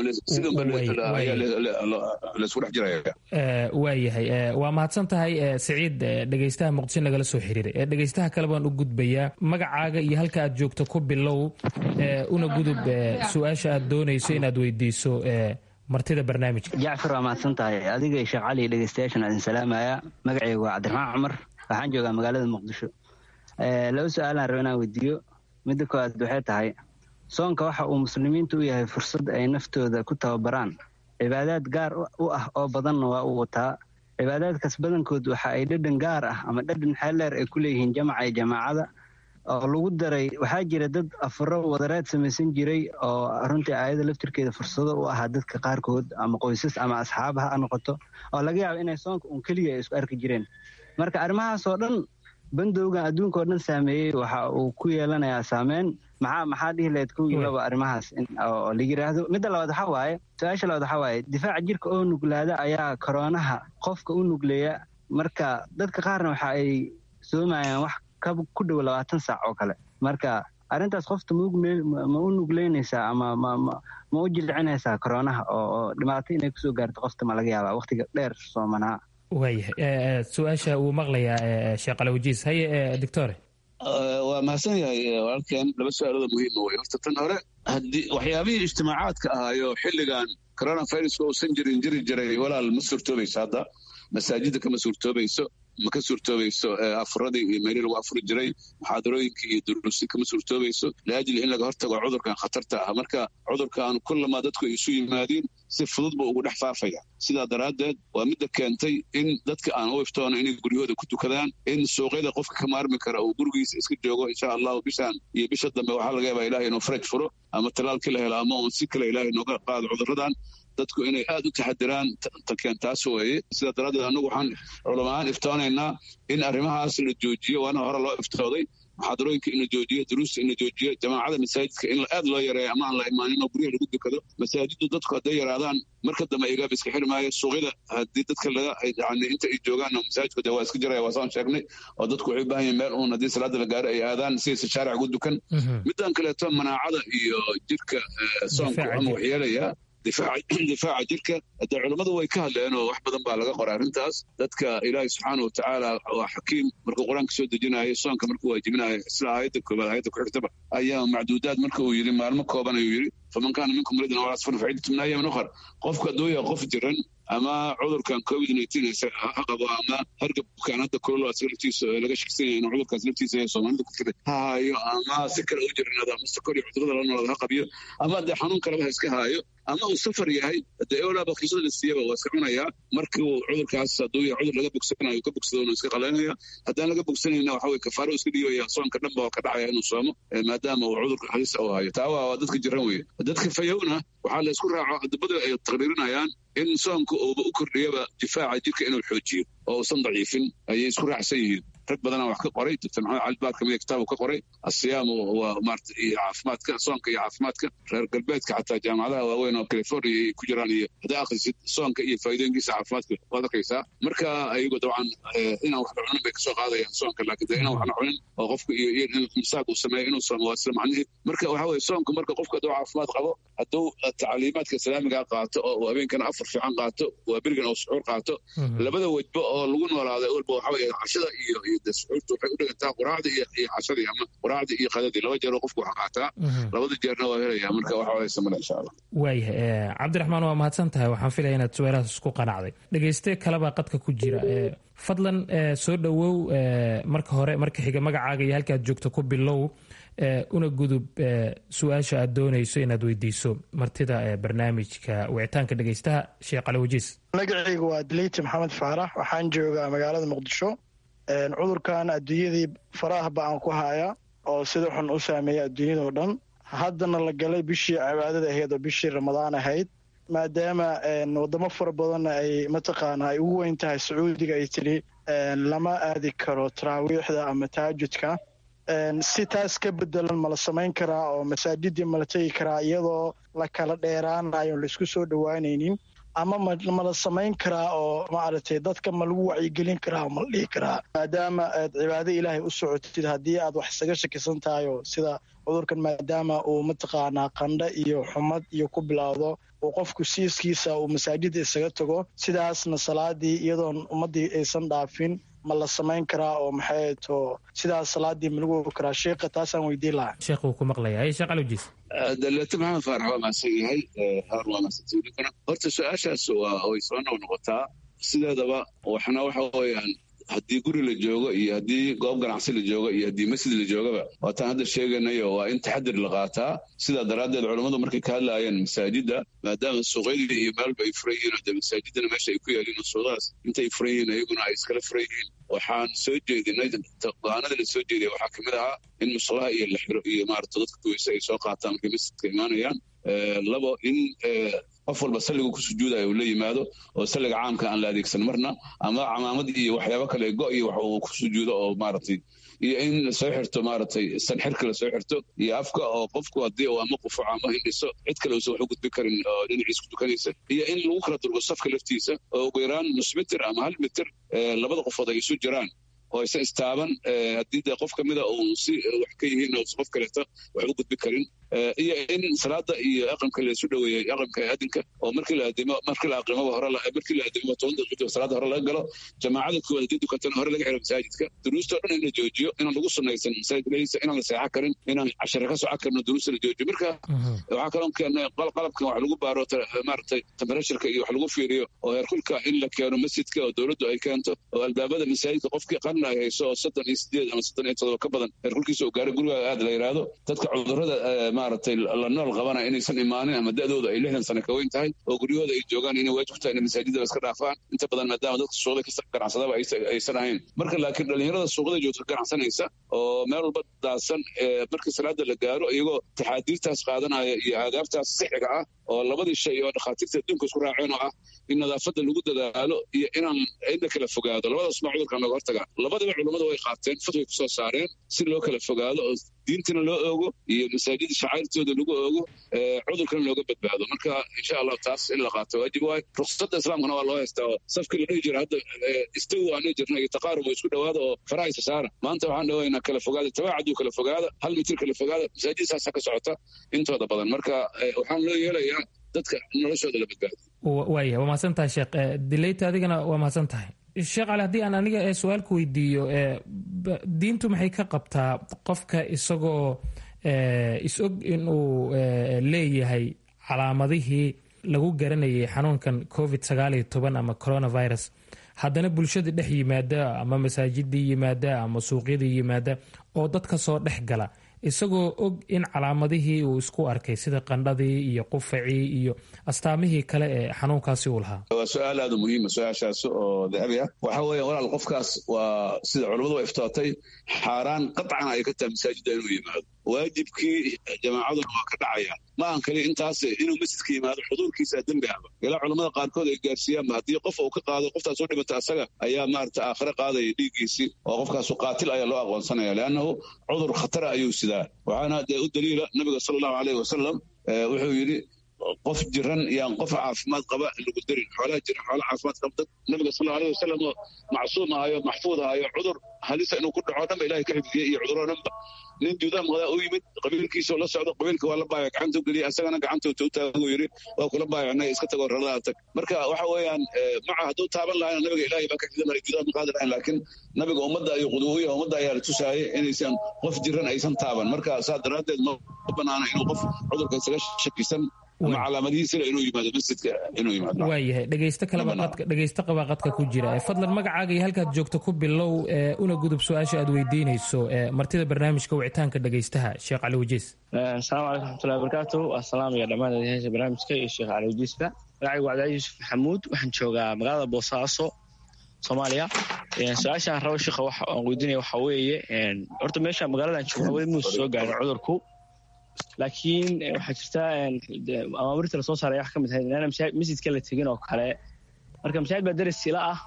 S4: laisku dhex jiraya
S10: waayahay waa mahadsan tahay siciid dhegaystaha muqdisho nagala soo xiriiray dhegaystaha kale baan u gudbayaa magacaaga iyo halka aad joogto ku bilow una gudub su-aasha aad doonayso inaad weydiiso martida barnaamijka
S12: jacfar waa mahadsan tahay adiga sheekh cali dhegeystayaashan idin salaamaya magacayga waa cabdiraxmaan cumar waxaan joogaa magaalada muqdisho laba su-aalaan raba inaan weydiiyo midda koowaad waxay tahay soonka waxa uu muslimiinta u yahay fursad ay naftooda ku tababaraan cibaadaad gaar u ah oo badanna waa uu wataa cibaadaadkaas badankood waxa ay dhadhan gaar ah ama dhadhan xeeldheer ay ku leeyihiin jamaca iyo jamaacada oo lagu daray waxaa jira dad afuro wadareed samaysan jiray oo runtii aayada laftirkeeda fursado u ahaa dadka qaarkood ama qoysas ama asxaab ha noqoto oo laga yaabo inay soonka uun keliya ay isku arki jireen marka arrimahaasoo dhan bandowgan adduunka oo dhan saameeyey waxa uu ku yeelanayaa saameyn maxaa maxaa dhihi lahayd kow iyo laba arrimahaas oo la yidhaahdo midda labaad waxaa waaye su-aasha labaad waxaa waaye difaaca jirka oo nuglaada ayaa koroonaha qofka u nugleeya marka dadka qaarna waxa ay soomayaan wax ka ku dhow labaatan saac oo kale marka arrintaas qofta ma u nugleynaysaa ama ma u jilcinaysaa koronaha oo dhibaato inay kusoo gaarto qofta ma laga yaabaa wakhtiga dheer soomanaa
S10: waayahay su-aasha uu maqlayaa sheekh alawajiis haye doctore
S4: waa mahadsan yahay walaalkeen laba su-aalooda muhiima wey horta tan hore haddii waxyaabihii ijtimaacaadka ahaayo xilligan coronaviruska uusan jirin jiri jiray walaal ma suurtoobayso hadda masaajidda kama suurtoobayso ma ka suurtoobayso afuradii iyo meelii lagu afuri jiray muxaadarooyinkii iyo duruusi kama suurtoobayso liajli in laga hortago cudurkan khatarta ah marka cudurkan kullamaa dadku ay isu yimaadiin si fudud buu ugu dhex faafaya sidaa daraaddeed waa midda keentay in dadka aan u iftoono inay guryahooda ku tukadaan in suuqyada qofka ka maarmi kara uu gurigiisa iska joogo insha allahu bishaan iyo bisha dambe waxaa laga yaabaa ilahay inuu faraj furo ama talaalkii la helo ama uun si kale ilaahay nooga qaado cudurradan dadku inay aad u taxadiraan tankeen taas weeye sidaa daraaddeed annagu waxaan culamaaan iftoonaynaa in arrimahaas la joojiyo waana hore loo iftooday muxaadarooyinka in la joojiyo duruusta in la joojiyo jamaacada masaajidka in aad loo yareeyo ama aan la imaanin oo guryaha lagu dukado masaajiddu dadku hadday yaraadaan marka dambe igaab iska xiri maayo suuqyada haddii dadka laga yani inta ay joogaan masaajidku de waa iska jiraya waa saan sheegnay oo dadku waxay u baahan yihin meel uun haddii salaada la gaaro ay aadaan sidaysa shaaric ugu dukan middan kaleeto manaacada iyo jirka soonku ama waxyeelaya difaaca jirka de culummadu way ka hadleen oo wax badan baa laga qoray arrintaas dadka ilaahay subxaana wa tacaala waa xakiim markuu qur-aanka soo dejinayo soonka markuu waajibinayo isla aayadda koobaad aayadda ku-xigtaba ayaa macduudaad marka uu yidhi maalmo kooban ayuu yidhi faman kaana minkum muridan aw asfar faciddatu min ayaamin ukhar qofka hadduu yahay qof jiran ama cudurkan covid ha qabo ama hargabkan hadda kulolo asaga laftiisa laga shaksan yahay inuu cudurkaas laftiisa ee soomaalida ku jira ha haayo ama si kale u jiranaado ama sokor iyo cudurada la noolaada ha qabiyo ama dee xanuun kaleba ha iska haayo ama uu safar yahay dee eolaa bakiisada la siiyaba waa iska cunayaa markii uu cudurkaas hadduu yahay cudur laga bogsanayo ka bogsado inuu iska qalaynaya haddaan laga bogsanayna waxa weye kafaaro iska dhigaya soonka dhanba waa ka dhacaya inuu soomo maadaama uu cudurka halis u hayo taa waa dadka jiran weye dadka fayowna waxaa la isku raaco adabada ay taqriirinayaan in soonka uuba u kordhiyaba difaaca jirka inuu xoojiyo oo uusan daciifin ayay isku raacsan yihiin rag badanaa wax ka qoray doctor maxamed cali baar kamida kitaab ka qoray asiyaamu waa maarata iyo caafimaadka soonka iyo caafimaadka reer galbeedka xataa jaamacadaha waaweyn oo california ay ku jiraan iyo haddaa akhrisid soonka iyo faa'iidooyinkiisa caafimaadka waad arkaysaa marka ayagu dabcan inaan wax la cunin bay kasoo qaadayaan soonka laakiin de inaan wax la cunin oo qofka iyo iyo in misaaq uu sameeyo inuu soomo waa isla macnihi marka waxa weye soonka marka qofka hadduu caafimaad qabo hadduu tacliimaadka islaamiga qaato oo habeenkana afar fiican qaato waa berigan oo suxuur qaato labada wejba oo lagu noolaada walba waxa weye cashada iyo iyo de suxuurta waxay u dhigantaa quraacda iyo iyo cashadii ama quraacdii iyo qadadii laba jeer oo qofku wax qaataa labada jeerna waa helaya marka wax walaysa male insha allah
S10: waayahay cabdiraxmaan waa mahadsan tahay waxaan filaya inaad su-aalahaas isku qanacday dhegeyste kalebaa qadka ku jira fadlan soo dhowow marka hore marka xiga magacaaga iyo halkaad joogto ku bilow una gudub su-aasha aad doonayso inaad weydiiso martida barnaamijka wicitaanka dhegeystaha sheekh caliwajiis
S13: magacaygu waa diliiti maxamed faarax waxaan joogaa magaalada muqdisho cudurkan adduunyadii faraha ba-an ku haya oo sida xun u saameeya adduunyadao dhan haddana la galay bishii cibaadada ahayd oo bishii ramadaan ahayd maadaama wadamo fara badanna ay mataqaana ay ugu weyn tahay sacuudiga ay tidhi lama aadi karo taraawiixda ama taajudka si taas ka bedelan ma la samayn karaa oo masaajidii ma la tegi karaa iyadoo la kala dheeraanayo laisku soo dhowaanaynin ama ma la samayn karaa oo maaragtay dadka ma lagu wacyigelin karaa oo ma la dhihi karaa maadaama aad cibaado ilaahay u socotid haddii aad wax isaga shakisan tahay oo sida cudurkan maadaama uu mataqaanaa qandho iyo xumad iyo ku bilowdo uu qofku siiskiisa uu masaajidda isaga tago sidaasna salaadii iyadoon ummaddii aysan dhaafin ma la samayn karaa oo maxay to sidaas salaadii ma lagu ogi karaa sheekha taasaan weydiin lahaa
S10: sheekh wuu ku maqlayaa sheekh caliwjiis
S4: daleeto maxamed faarax waa mahadsan yahay haar waa mahadsantiidinkana horta su-aashaas waa way soo noq noqotaa sideedaba waxna waxa weeyaan haddii guri la joogo iyo haddii goob ganacsi la joogo iyo haddii masjid la joogaba waataan hadda sheeganayo waa in taxadir la qaataa sidaa daraaddeed culammadu markay ka hadlaayeen masaajidda maadaama suuqyadii iyo meelba ay furan yihiin de masaajidana meesha ay ku yaaliin suuqadaas intay furan yihiin ayaguna ay iskala furan yihiin waxaan soo jeedinay go-aanada la soo jeediyay waxaa kamid ahaa in musqulaha iyo la xiro iyo maarata dadka kuweyse ay soo qaataan markay masjidka imaanayaan labo in qof walba salliga ku sujuudayo uu la yimaado oo salliga caamka aan la adeegsan marna ama camaamad iyo waxyaabo kale go iyo wax uu ku sujuudo oo maaragtay iyo in lasoo xirto maaragtay sanxirka lasoo xirto iyo afka oo qofku haddii uu ama qufuco ama hindhiso cid kale uusan wax u gudbi karin oo dhinaciisa ku tukanaysa iyo in lagu kala durgo safka laftiisa oo ugu yaraan nus mitir ama hal mitir labada qofood ay isu jiraan oo aysan istaaban haddii dee qof kamida uun si wax ka yihiin oo qof kaleeto wax u gudbi karin iyo in salaada iyo aqamka laysu dhoweeyey aqamka adinka oo markii la adimo markii la aqimaba hore markii la adimo toban daqiiqo salaada hore laga galo jamaacada koowaad haddii dukatana hore laga xiro masaajidka duruusta oo dhan in la joojiyo inaan lagu sunnaysan masaajidka lehisa inaan la seexan karin inaan cashare ka socan karno duruusta la joojiyo marka waxaa kaloo keenay qalabkan wax lagu baaro maaragtay temperatuurka iyo wax lagu fiiriyo oo heerkulka in la keeno masjidka oo dowladdu ay keento oo albaabada masaajidka qofkii qarna ay hayso oo soddon iyo sideed ama soddon iyo todoba ka badan heerkulkiisa uu gaaro guriga aad la yidhaahdo dadka cudurrada maaragtay la nool qabana inaysan imaanin ama da'dooda ay lixdan sano ka weyn tahay oo guryahooda ay joogaan inay waajib ku tahay inay masaajidaba iska dhaafaan inta badan maadaama dadka suuqda ka ganacsadaba aysan ahayn marka laakiin dhallinyarada suuqda joogta ganacsanaysa oo meel walba daadsan markii salaada la gaaro iyagoo taxaadiirtaas qaadanaya iyo aadaabtaas sixiga ah oo labadii shay oo dhakhaatiirta adduunka isku raaceen oo ah in nadaafadda lagu dadaalo iyo inaan inla kala fogaado labadaas ma cudurkan looga hortagaa labadaba culummadu way qaateen fatway kusoo saareen si loo kala fogaado oo diintina loo oogo iyo masaajida shacairtooda lagu oogo cudurkana looga badbaado marka insha allahu taas in la qaato waajib waay ruksada islaamkana waa loo haystaa oo safkii la dhihi jira hadda istawi aan dhihi jirna iyo taqaarub oo isku dhowaada oo farahaysa saara maanta waxaan dhawaynaa kala fogaada tabaacaduu kala fogaada hal mitir kala fogaada masaajid saasa ka socota intooda badan marka waxaan loo yeelayaa dadka noloshooda la badbaado
S10: waaya waa mahadsan tahay sheekh dileyta adigana waa mahadsan tahay sheekh cali haddii aan aniga su-aal ku weydiiyo diintu maxay ka qabtaa qofka isagoo is-og inuu leeyahay calaamadihii lagu garanayay xanuunkan covid sagaal iyo toban ama coronavirus haddana bulshada dhex yimaada ama masaajidii yimaada ama suuqyadii yimaada oo dadka soo dhex gala isagoo og in calaamadihii uu isku arkay sida qandhadii iyo qufacii iyo astaamihii kale ee xanuunkaasi uu lahaa
S4: waa su-aal aada u muhiima su-aashaas oo dahabi ah waxa weeye walaal qofkaas waa sida culammadu wa iftootay xaaraan qatcan ay ka tahay masaajidda inuu yimaado waajibkii jamaacaduna waa ka dhacaya ma aan kali intaas inuu masjidka yimaado xuduurkiisa dembi ahba ilaa culammada qaarkood ay gaarsiiyaanba haddii qof uu ka qaado qoftaas u dhimata asaga ayaa maarata aakhire qaadaya dhiiggiisii oo qofkaasu qaatil ayaa loo aqoonsanaya leannahu cudur khatara ayuu sidaa waxaana dee u daliila nabiga sala allahu aleyh wasalam wuxuu yidhi qof jiran yaan qof caafimaad qaba lagu darin xoolaha jiran xoola caafimaad qaba dad nabiga sal aleyh wasalam oo macsuum ahayo maxfuud ahayo cudur halisa inuu ku dhaco dhanba ilahay ka xifdiyey iyo cuduroo dhanba nin juudaa maqdaa u yimid qabiilkiisoo la socdo qabiilka waa la baaya gacantuu geliyay asagana gacantuu taaguu yidhi waa kula baayacnay iska tagoo raladaa tag marka waxa weeyaan maca hadduu taaban lahayna nabiga ilaahay baa ka xifda maray juudaa ma qaadi lahayn laakiin nabiga ummadda ayuu quduuya ummadda ayaa la tusaayay inaysan qof jiran aysan taaban marka saa daraaddeed ma banaana inuu qof cudurka isaga shakisan ama calaamadihiisila inuu yimaado masjidka inuu yimaado
S10: waayahay dhegeysto kaleba qadka dhegeysto qabaa qadka ku jira fadlan magacaaga iyo halkaad joogto ku bilow una gudub su-aasha aad weydiinayso martida barnaamijka wicitaanka dhegeystaha sheekh cali wajiis
S14: asalaamu calaykum raxmatullahi wabarakaatu asalaam iyo dhammaan adeeyaasha barnaamijka iyo sheekh cali wajiisba magacaygu waa cabdicali yuusuf maxamuud waxaan joogaa magaalada boosaaso soomaaliya su-aashaan rabo sheekha waxa aan weydiinaya waxa weeye horta meesha magaaladan jooga weli muuse soo gaarin cudurku laakiin waxaa jirta amaamirta lasoo saaray wax ka mid ahayd inaana masjidka la tegin oo kale marka masaajid baa daris sila ah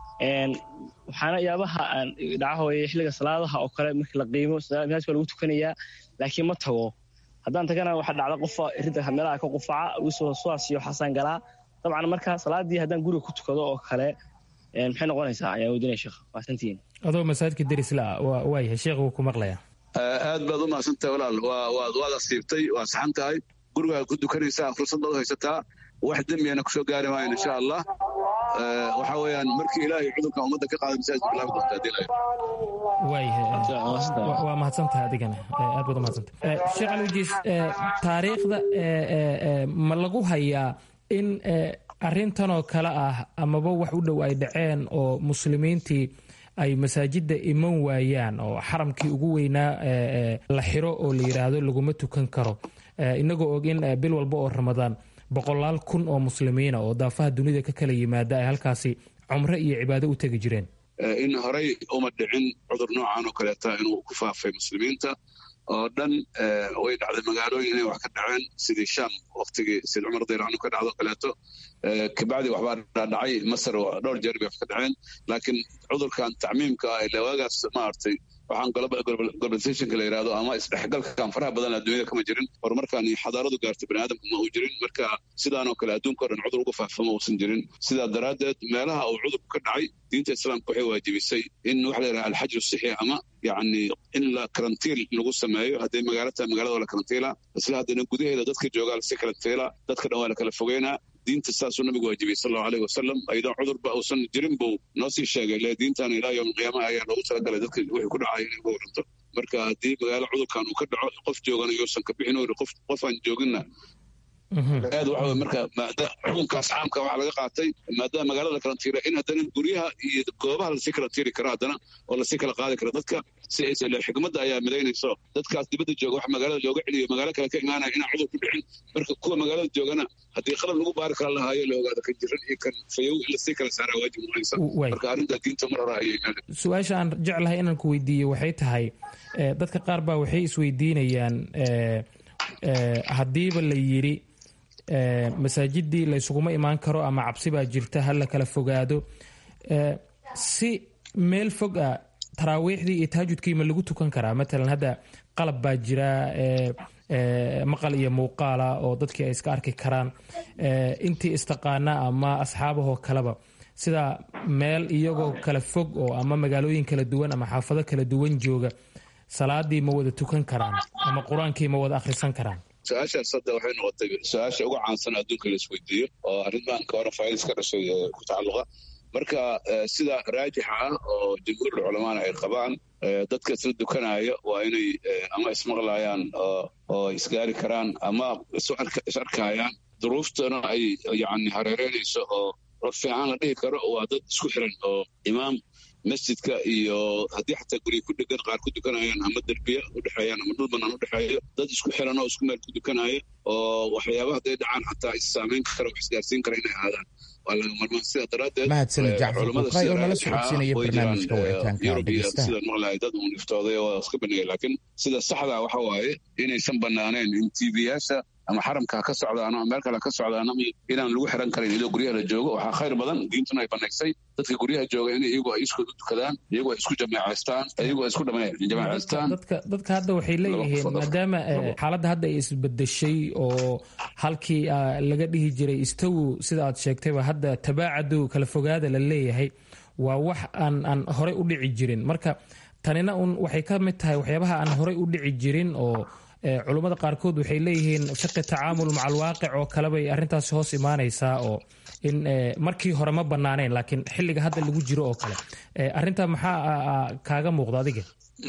S14: waxaana yaabaha aan dhaca hooye xilliga salaadaha oo kale markii la qiimo masaajidka lagu tukanayaa laakiin ma tago haddaan tagana waxaa dhacda qofa rinta meelaha ka qufaca wisoo suwaas iyo xasaan galaa dabcan marka salaadii haddaan guriga ku tukado oo kale maxay noqonaysaa ayaan weydiinaya sheekh waasantiin
S10: adoo masaajidka daris la ah waayahay sheekh wuu ku maqlayaa
S4: aad baad u mahadsantahay walaal waad asiibtay waa saxan tahay gurigaad ku dukanaysaa fursad baad u haysataa wax dembiyana kusoo gaari maayan insha allah waxa weeyaan markii ilaahay cudurkan ummadda ka qaaday masaajidka bilaabi doonta haddii la
S10: waayahay waa mahadsantahay adigana aad baad u mahadsantahay sheekh alwajiis taariikhda ma lagu hayaa in arrintanoo kale ah amaba wax u dhow ay dhaceen oo muslimiintii ay masaajidda iman waayaan oo xaramkii ugu weynaa la xiro oo la yidhaahdo laguma tukan karo inagoo og in bil walba oo ramadaan boqolaal kun oo muslimiina oo daafaha dunida ka kala yimaada ay halkaasi cumro iyo cibaado u tegi jireen
S4: in horey uma dhicin cudur noocan oo kaleeta inuu ku faafay muslimiinta oo dhan way dhacday magaalooyin inay wax ka dhaceen sidii sham waktigii sid cumar dayraanu ka dhacdo kaleeto kabacdi waxbaa dhacay masar dhowr jeer bay wax ka dhaceen laakiin cudurkan tacmiimka ah ilaa waagaas maaragtay waxaan globalizationka la yidhahdo ama isdhexgalkan faraha badan adduunyada kama jirin horumarkan iyo xadaaradu gaartay bani aadamka ma uu jirin marka sidaan oo kale adduunka o dhan cudur uga faafama uusan jirin sidaa daraaddeed meelaha uu cudurku ka dhacay diinta islaamka waxay waajibisay in waxa la yidhaha alxajru sixi ama yacni in la karantiil lagu sameeyo hadday magaalo tahay magaalada waa la karantiila isla haddana gudaheeda dadka joogaa lasi karantiila dadka dhan waa la kala fogeynaa diinta saasuu nabigu waajibiyey sal allahu aleyh wasalam ayadoo cudurba uusan jirin buu noo sii sheegay le diintan ilaa yowm alqiyaamaha ayaa loogu talagalay dadka wixii ku dhacaya inay uga waranto marka haddii magaalo cudurkan uu ka dhaco qof joogana yuusan ka bixin ori qof qofaan jooginna aad waxa marka xukunkaas caamka waxaa laga qaatay maadaama magaalada karantiira in haddana guryaha iyo goobaha lasii karantiiri karo haddana oo lasii kala qaadi karo dadka si aysan xikmadda ayaa midaynayso dadkaas dibadda jooga wax magaalada looga celiyo magaalo kale ka imaanaya inaan cudur ku dhicin marka kuwa magaalada joogana haddii qalab lagu baari kara lahaayo la ogaado kan jiran iyo kan fayow in lasii kala saaraa waajib noqonaysa marka arrinta diinta mar hore ayay
S10: su-aasha aan jeclahay inaan ku weydiiyo waxay tahay dadka qaar baa waxay isweydiinayaan haddiiba la yidhi masaajidii laysuguma imaan karo ama cabsi baa jirta ha la kala fogaado si meel fog a taraawiixdii iyo tahajudkii ma lagu tukan karaa matalan hadda qalab baa jira maqal iyo muuqaala oo dadkii ay iska arki karaan intii istaqaana ama asxaabahoo kaleba sida meel iyagoo kala fog oo ama magaalooyin kala duwan ama xaafado kala duwan jooga salaadii ma wada tukan karaan ama qur-aankii ma wada akhrisan karaan
S4: su-aashaas hadda waxay noqotay su-aasha uga caansan adduunka la isweydiiyo oo arrintan coronavirus ka dhashay ku tacalluqa marka sida raajixa ah oo jamhuurul culamaana ay qabaan dadka isla dukanaya waa inay ama ismaqlayaan oo isgaari karaan ama is arkayaan duruuftana ay yani hareereynayso oo rod fiican la dhihi karo waa dad isku xiran oo imaam masjidka iyo haddii xataa gurya ku dhegan qaar ku dukanayaan ama derbiya udhexeeyaan ama dhul banaan udhexeeyo dad isku xiran oo isku meel ku dukanaya oo waxyaaba hadday dhacaan xataa issaamayn kara wax isgaarsiin kara inay aadaan waa laga marmaan sidaa daraaddeed
S2: mahadsanid jacfar buqay oo nala socodsiinaya barnaamijka wicitaanka dhegeysta
S4: sida maqlahay dad uun iftooday oo iska baneeyay laakiin sida saxda waxa waaye inaysan banaaneen in tvyaasha ama xaramka ha ka socdaano ama meel kale ha ka socdaano inaan lagu xiran karin iyadoo guryaha la joogo waxaa khayr badan diintuna ay banaysay dadka guryaha jooga in iyagu ay iskood u tukadaan iyagu ay isku jameecaystaan iyagu ay isku jamaecaystaan
S10: dadka hadda waxay leeyihiin maadaama xaaladda hadda ay isbedeshay oo halkii laga dhihi jiray istawu sida aad sheegtayba hadda tabaacadu kala fogaada la leeyahay waa wax aan aan horey u dhici jirin marka tanina un waxay ka mid tahay waxyaabaha aan horey u dhici jirin oo culummada qaarkood waxay leeyihiin fiqi tacaamul maca alwaaqic oo kalebay arrintaasi hoos imaanaysaa oo in markii hore ma banaaneen laakiin xilliga hadda lagu jiro oo kale arrintaa maxaa kaaga muuqda adiga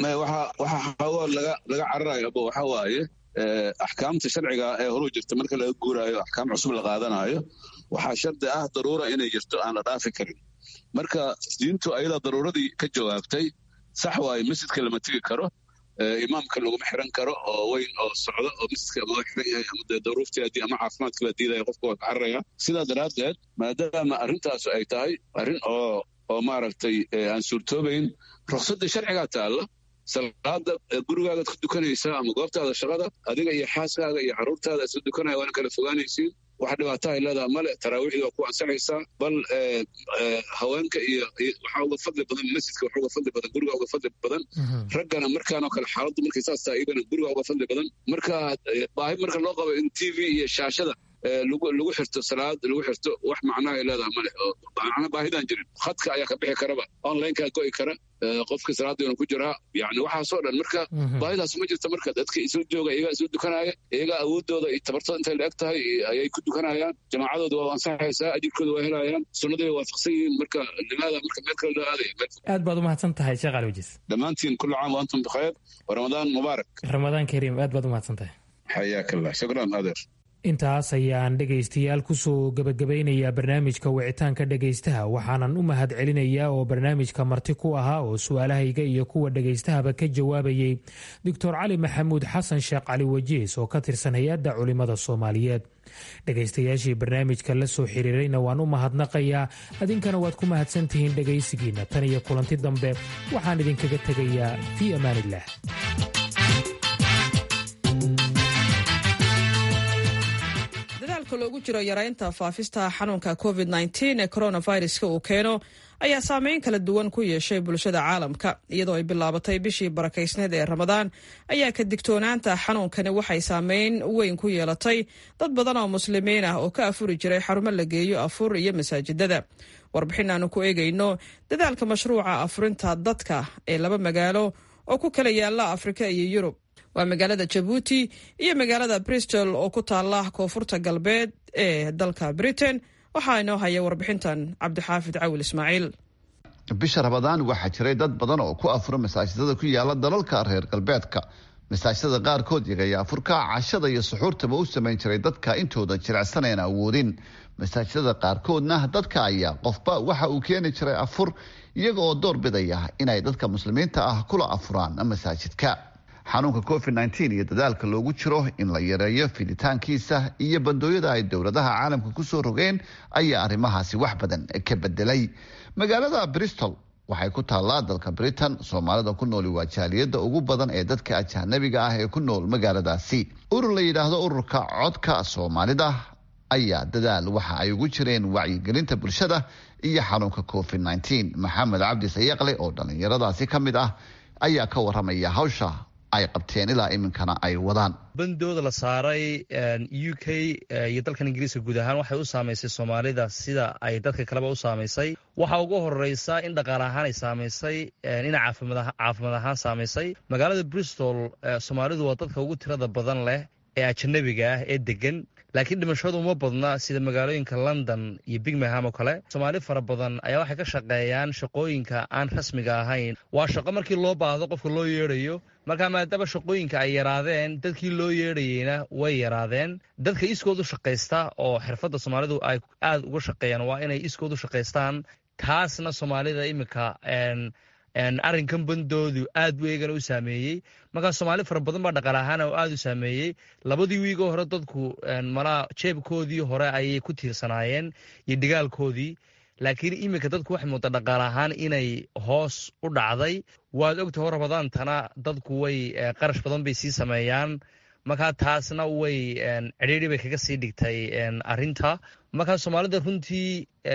S4: waxa xago laga laga cararayo abo waxa waaye axkaamta sharciga ee horuu jirta marka laga guuraayo axkaam cusub la qaadanayo waxaa shardi ah daruura inay jirto aan la dhaafi karin marka diintu ayadaa daruuradii ka jawaabtay sax waaye masjidka lama tegi karo imaamka laguma xiran karo oo weyn oo socdo oo masjidka ama xiran yahay ama dee daruurtii haddii ama caafimaadka la diidaya qofka waa ka cararaya sidaa daraaddeed maadaama arrintaasu ay tahay arrin oo oo maaragtay aan suurtoobayn ruqsaddii sharcigaa taalla salaada gurigaaga ku dukanaysaa ama goobtaada shaqada adiga iyo xaaskaaga iyo carruurtaada isla dukanaya waana kala fogaanaysiin wax dhibaato ay leedaha male taraawiixdii waa ku ansaxaysaa bal haweenka iyo waxaa uga fadli badan masjidka waxa uga fadli badan guriga uga fadli badan raggana markaanoo kale xaaladdu markay saas tahay iyagana guriga uga fadli badan marka baahi marka loo qabo in t v iyo shaashada lagu xirto salaad lagu xirto wax macnaha ay leedaha male oo macna baahidan jirin khadka ayaa ka bixi karaba onlinekaa go'i kara qofkii salaadiina ku jiraa yani waxaasoo dhan marka baahidaas ma jirta marka dadka isla jooga iyagaa isla dukanaya iyagaa awoodooda iyo tabartooda intay la eg tahay ayay ku dukanayaan jamaacadooda waa ansaxaysaa ajirkooda waa helayaan sunnadii waa waafaqsan yihiin marka limaada marka meel kale loo aadaya
S10: aad baad umahadsan tahay sheekh ali wajiis
S4: dhammaantiin kullu caam wa antum bikhayr wa ramadaan mubaarak
S10: ramadaan kariim aad baad umahadsan tahay
S4: xayaak allah shukran adeer
S10: intaas ayaan dhegaystayaal kusoo gabagabaynayaa barnaamijka wicitaanka dhegaystaha waxaanan u mahad celinayaa oo barnaamijka marti ku ahaa oo su-aalahayga iyo kuwa dhegaystahaba ka jawaabayay doctor cali maxamuud xasan sheekh cali wajiis oo ka tirsan hay-adda culimmada soomaaliyeed dhegaystayaashii barnaamijka la soo xiriirayna waan u mahadnaqayaa adinkana waad ku mahadsantihiin dhegaysigiinna tan iyo kulanti dambe waxaan idinkaga tegayaa fii amaaniillah
S1: dadaalka loogu jiro yaraynta faafista xanuunka covid ee coronaviruska uu keeno ayaa saameyn kala duwan ku yeeshay bulshada caalamka iyadoo ay bilaabatay bishii barakaysneed ee ramadaan ayaa ka digtoonaanta xanuunkani waxay saameyn weyn ku yeelatay dad badan oo muslimiin ah oo ka afuri jiray xarumo la geeyo afur iyo masaajidada warbixin aanu ku eegayno dadaalka mashruuca afurinta dadka ee laba magaalo oo ku kala yaala afrika iyo yurub waa magaalada jabuuti iyo magaalada bristol oo ku taala koonfurta galbeed ee dalka britain waxaa inoo haya warbixintan cabdixaafid cawil ismaaciil
S15: bisha rabadaan waxaa jiray dad badan oo ku afura masaajidada ku yaala dalalka reer galbeedka masaajidada qaarkood iyagaya afurka cashada iyo suxuurtaba u samayn jiray dadka intooda jirecsaneen awoodin masaajidada qaarkoodna dadka ayaa qofba waxa uu keeni jiray afur iyaga oo door bidaya inay dadka muslimiinta ah kula afuraan masaajidka xanuunka covid nteen iyo dadaalka loogu jiro in la yareeyo fiditaankiisa iyo bandooyada ay dowladaha caalamka kusoo rogeen ayaa arrimahaasi wax badan ka bedelay magaalada bristol waxay ku taallaa dalka britain soomaalida ku nooli waa jaaliyada ugu badan ee dadka ajanabiga ah ee ku nool magaaladaasi urur la yidhaahdo ururka codka soomaalida ayaa dadaal waxa ay ugu jireen wacyigelinta bulshada iyo xanuunka covid nteen maxamed cabdi sayaqle oo dhallinyaradaasi ka mid ah ayaa ka waramaya hawsha ay qabteen ilaa iminkana ay wadaan
S16: bandooda la saaray u k iyo dalkan ingiriiska guud ahaan waxay u saamaysay soomaalida sida ay dadka kaleba u saamaysay waxaa ugu horeysa in dhaqaale ahaan ay saamaysay ina caafimaad ahaan saamaysay magaalada bristol soomaalidu waa dadka ugu tirada badan leh ee ajanabiga ah ee degan laakiin dhimashadu uma badna sida magaalooyinka london iyo bigmaham oo kale soomaali fara badan ayaa waxay ka shaqeeyaan shaqooyinka aan rasmiga ahayn waa shaqo markii loo baahdo qofka loo yeedhayo markaa maadaama shaqooyinka ay yaraadeen dadkii loo yeedhayeyna way yaraadeen dadka iskood u shaqaysta oo xirfadda soomaalidu ay aada uga shaqeeyaan waa inay iskood u shaqaystaan taasna soomaalida iminka arrinkan bandoodu aad buu eegana u saameeyey markaa soomaali fara badan baa dhaqaal ahaan oo aada u saameeyey labadii wiigoo hore dadku malaa jeebkoodii hore ayay ku tiirsanaayeen iyo dhigaalkoodii laakiin iminka dadku waxay muuqda dhaqaal ahaan inay hoos u dhacday waad ogta hor rabadaantana dadku way qarash badan bay sii sameeyaan markaa taasna way cidhiiri bay kaga sii dhigtay arinta markaa soomaalida runtii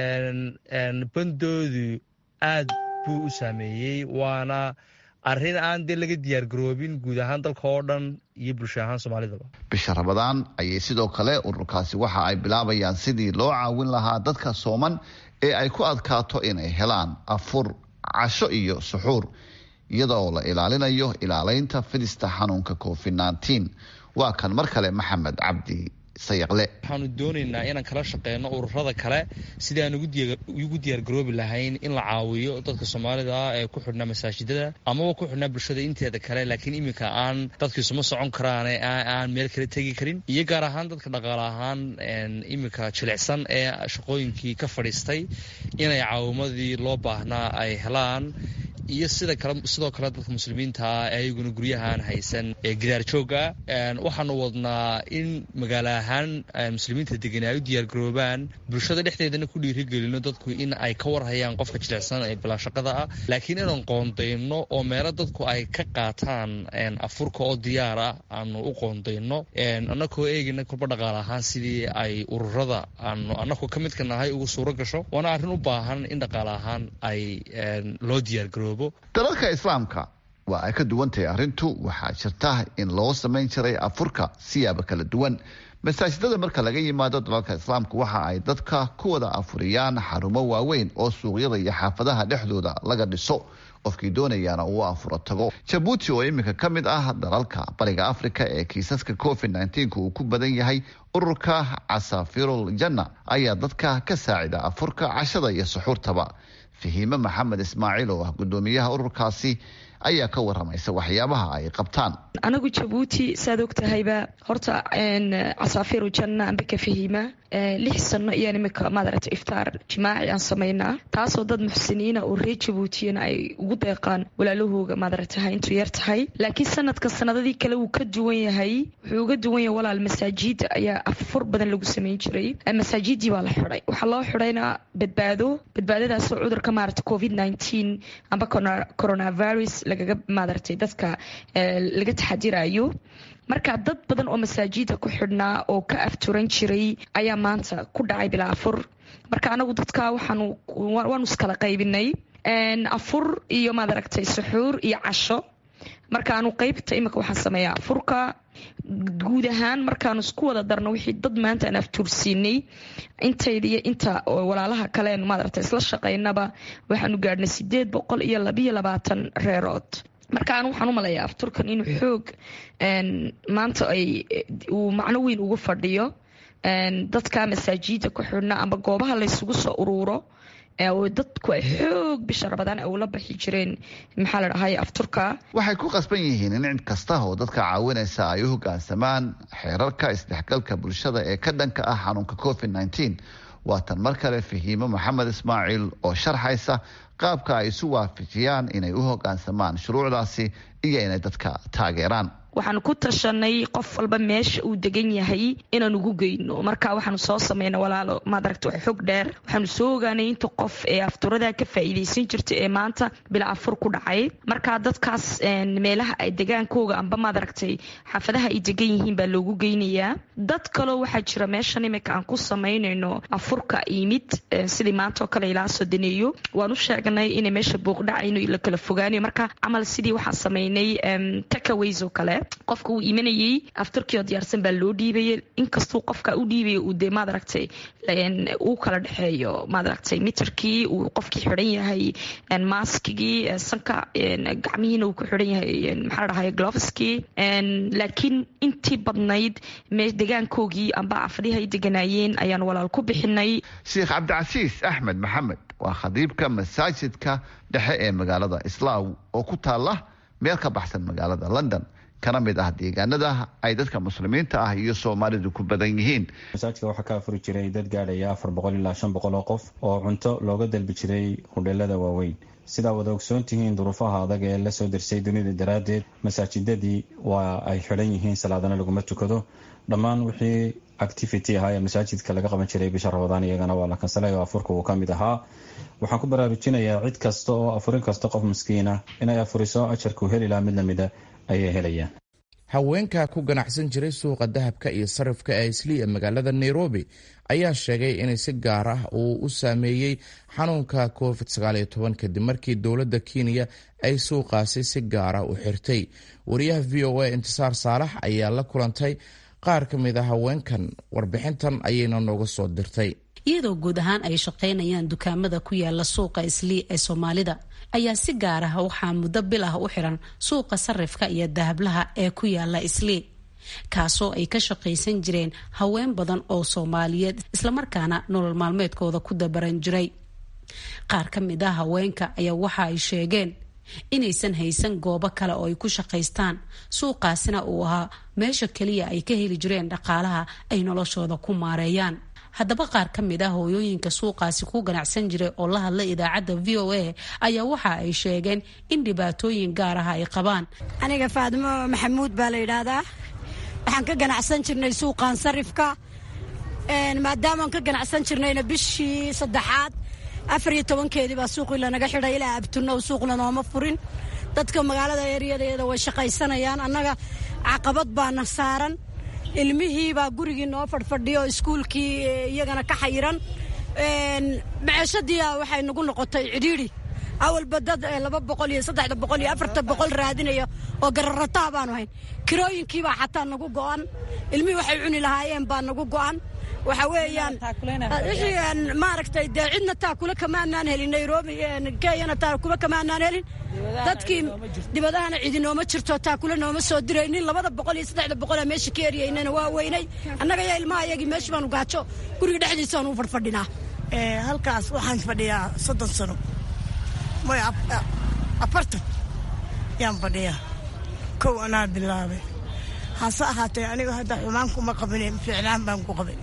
S16: bandoodu aad buu u saameeyey waana arrin aan dee laga diyaar garoobin guud ahaan dalka oo dhan iyo bulsho ahaan soomaalidaba
S15: bisha rabadaan ayay sidoo kale ururkaasi waxa ay bilaabayaan sidii loo caawin lahaa dadka sooman ee ay ku adkaato inay helaan afur casho iyo suxuur iyada oo la ilaalinayo ilaaleynta fidista xanuunka covid nteen waa kan mar kale maxamed cabdi sayaqle
S16: waxaanu doonaynaa inaan kala shaqeyno ururada kale sidii aan ugu diyaargaroobi lahayn in la caawiyo dadka soomaalida ah ee ku xidhnaa masaajidada amaba ku xidhnaa bulshada inteeda kale laakiin iminka aan dadkiisuma socon karaane aan meel kale tegi karin iyo gaar ahaan dadka dhaqaale ahaan iminka jilicsan ee shaqooyinkii ka fadhiistay inay caawimadii loo baahnaa ay helaan iyo sida kale sidoo kale dadka muslimiinta ah ee ayaguna guryahaan haysan ee gidaar jooga waxaanu wadnaa in magaalo ahaan muslimiinta degan ay u diyaargaroobaan bulshada dhexdeedana ku dhiirigelino dadku in ay ka warhayaan qofka jilicsan ee bilaashaqada ah laakiin inaan qoondayno oo meelo dadku ay ka qaataan afurka oo diyaar ah aanu u qoondayno annakoo eegina kolba dhaqaal ahaan sidii ay ururada aanu annakoo ka midka nahay ugu suuro gasho waana arrin u baahan in dhaqaal ahaan ay loo diyaargaroobo
S15: dalalka islaamka waa ay ka duwan tahay arrintu waxaa jirta in loo samayn jiray afurka siyaaba kala duwan masaajidada marka laga yimaado dalalka islaamka waxa ay dadka ku wada afuriyaan xarumo waaweyn oo suuqyada iyo xaafadaha dhexdooda laga dhiso qofkii doonayaana uu afuro tago jabuuti oo iminka ka mid ah dalalka bariga afrika ee kiisaska covid nnteenka uu ku badan yahay ururka casafirul janna ayaa dadka ka saacida afurka cashada iyo suxuurtaba fahiime maxamed ismaaciil oo ah gudoomiyaha ururkaasi ayaa ka waramaysa waxyaabaha ay qabtaan
S17: anagu jabuuti saad ogtahayba horta casaafiru janna amba ka fahiima lix sano iyaan imika maadarata iftaar jimaaci aan samaynaa taasoo dad muxsiniina oo reer jabuutiyana ay ugu deeqaan walaalahooga maadarataha intuu yar tahay laakiin sanadka sanadadii kale wuu ka duwan yahay wuxuu uga duwan yahay walaal masaajida ayaa afur badan lagu samayn jiray masaajidii baa la xiday waxaa loo xidayna badbaado badbaadadaasoo cudurka maarata covid nteen amba coronavirus lagaga maadartay dadka laga taxadirayo marka dad badan oo masaajida ku xidhnaa oo ka afturan jiray ayaa maanta ku dhacay bilaa afur marka anagu dadka waanu iskala qaybinay afur iyo maad aragtay suxuur iyo casho marka anu qaybta imika waxaan sameeyaa afurka guud ahaan markaanu isku wada darno wixii dad maanta aan aftuursiinay intayda iyo inta walaalaha kaleenu maadarata isla shaqaynaba waxaanu gaadhnay sideed boqol iyo labiyo labaatan reerood marka anu waxaan u maleeyaa afturkan inuu xoog maanta ay uu macno weyn ugu fadhiyo dadka masaajida ku xidhna ama goobaha laysugu soo uruuro dadku ay xoog bisha rabadaan ay ula baxi jireen maxaa la dhahay afturka
S15: waxay ku qasban yihiin in cid kasta oo dadka caawinaysa ay u hogaansamaan xeerarka isdhexgalka bulshada ee ka dhanka ah xanuunka covid nteen waatan mar kale fahiimo maxamed ismaaciil oo sharxaysa qaabka ay isu waafajiyaan inay u hogaansamaan shuruucdaasi iyo inay dadka taageeraan
S17: waxaanu ku tashanay qof walba meesha uu degan yahay inaan ugu geyno marka waxaanu soo samayna walaalo maadaragta wax xog dheer waxaanu soo ogaanay inta qof ee afturada ka faa'iidaysan jirta ee maanta bila afur ku dhacay marka dadkaas meelaha ay degaankooga amba maadaragtay xaafadaha ay degan yihiin baa loogu geynayaa dad kaloo waxaa jira meeshan imika aan ku samaynayno afurka yimid sidii maanta oo kale ilaa sodoneeyo waan u sheegnay inay meesha booqdhacayno la kala fogaanayo marka camal sidii waxaan samaynay takaways oo kale qofka uu imanayey afturkii oo diyaarsan baa loo dhiibaya inkastuu qofka u dhiibaya uu dee maadaragtay uu kala dhexeeyo maadaragtay mitarkii uu qofkii xidhan yahay maaskigii sanka gacmihiina uu ku xidhan yahay maxaa dhahay gloveski laakiin intii badnayd degaankoogii amba afadhihi ay deganaayeen ayaan walaal ku bixinay
S15: sheekh cabdicasiis axmed maxamed waa khadiibka masaajidka dhexe ee magaalada islaaw oo ku taala meel ka baxsan magaalada london kana mid ah deegaanada ay dadka muslimiinta ah iyo soomaalidu ku badan yihiin
S18: masaajidka waxaa ka afuri jiray dad gaadhaya afar boqol ilaa shan boqol oo qof oo cunto looga dalbi jiray hudheelada waaweyn sidaa wada ogsoon tihiin duruufaha adag ee lasoo dersay dunida daraaddeed masaajidadii waa ay xidhan yihiin salaadana laguma tukado dhammaan wixii activity ahaa ee masaajidka laga qaban jiray bisha rabadaan iyagana waa la kansalay oo afurka uu ka mid ahaa waxaan ku baraarujinayaa cid kasta oo afurin kasta qof miskiina inay afuriso ajarkuu heli lahaa mid lamida ayay helayaan
S2: haweenka ku ganacsan jiray suuqa dahabka iyo sarifka ee islii ee magaalada nairobi ayaa sheegay inay si gaar ah uu u saameeyey xanuunka covid kadib markii dowladda kenya ay suuqaasi si gaara u xirtay wariyaha v o a intisaar saalax ayaa la kulantay qaar ka mid a haweenkan warbixintan ayayna nooga soo dirtay
S19: iyadoo guud ahaan ay shaqaynayaan dukaamada ku yaala suuqa islii ee soomaalida ayaa si gaar ah waxaa muddo bil ah u xiran suuqa sarifka iyo dahablaha ee ku yaala islii kaasoo ay ka shaqaysan jireen haween badan oo soomaaliyeed islamarkaana nolol maalmeedkooda ku dabaran jiray qaar ka mid ah haweenka ayaa waxa ay sheegeen inaysan haysan goobo kale oo ay ku shaqaystaan suuqaasina uu ahaa meesha keliya ay ka heli jireen dhaqaalaha ay noloshooda ku maareeyaan haddaba qaar ka mid ah hooyooyinka suuqaasi ku ganacsan jiray oo la hadlay idaacadda v o a ayaa waxa ay sheegeen in dhibaatooyin gaar ah ay qabaan
S20: aniga faadimo maxamuud baa la yidhaahdaa waxaan ka ganacsan jirnay suuqan sarifka maadaamaan ka ganacsan jirnayna bishii saddexaad afar iyo tobankeedii baa suuqii lanaga xidhay ilaa abtunno suuqna nooma furin dadka magaalada ereyadeeda way shaqaysanayaan annaga caqabad baana saaran ilmihii baa gurigii noo fadhfadhiyo iskuulkii iyagana ka xayiran maceeshadii waxay nagu noqotay cidhiidhi awalba dad laba boqol iyo saddexda boqol iyo afarta boqol raadinaya oo gararataa baanu hayn kirooyinkiibaa xataa nagu go'an ilmihii waxay cuni lahaayeen baa nagu go'an waxa weeyaan wixii maaragtay dee cidna taakule kamaanaan helin nairobi kenyana taakule kamaanaan helin dadkii dibadahana cidi nooma jirto taakule nooma soo diraynin labada boqol iyo saddexda boqolaa meesha ka eryaynana waa weynay annaga yaa ilmaha iyagii meesha baanu gaajo guriga dhexdiisaan u fadhfadhinaa
S21: halkaas waxaan fadhiyaa soddon sano may afartan yaan fadhiyaa kow anaa bilaabay hase ahaatee aniga hadda xumaan kuma qabin ficlaan baan ku qabay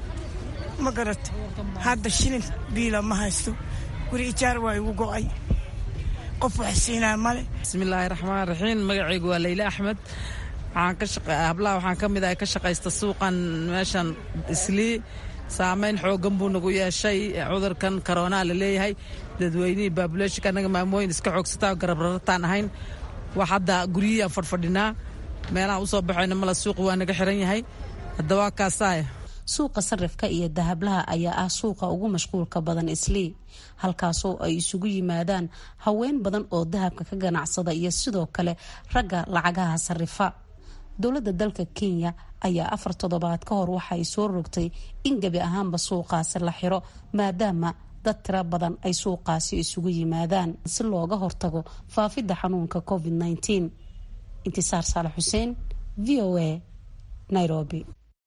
S21: ma garat hadda shilin biila ma haysto guri ijaar waa igu go'ay qof wax siinaa male
S22: bismillaahi raxmaan raxiim magacaygu waa leyle axmed hablaha waxaan ka mid ah ka shaqaysta suuqan meeshan islii saameyn xoogan buu nagu yeeshay cudurkan karoonaa la leeyahay dadweynihii baabuleeshinka annaga maamooyin iska xoogsataa garabrarataan ahayn wax hadda guryihiyaan fadhfadhinaa meelaha usoo baxayna mala suuqa waa naga xiran yahay haddaba kaasaaya
S19: suuqa sarifka iyo dahablaha ayaa ah suuqa ugu mashquulka badan islii halkaasoo ay isugu yimaadaan haween badan oo dahabka ka ganacsada iyo sidoo kale ragga lacagaha sarifa dowladda dalka kenya ayaa afar toddobaad ka hor waxaay soo rogtay in gebi ahaanba suuqaasi la xiro maadaama dad tiro badan ay suuqaasi isugu yimaadaan si looga hortago faafidda xanuunka covid -19 intisaar saalax xuseen v o a nairobi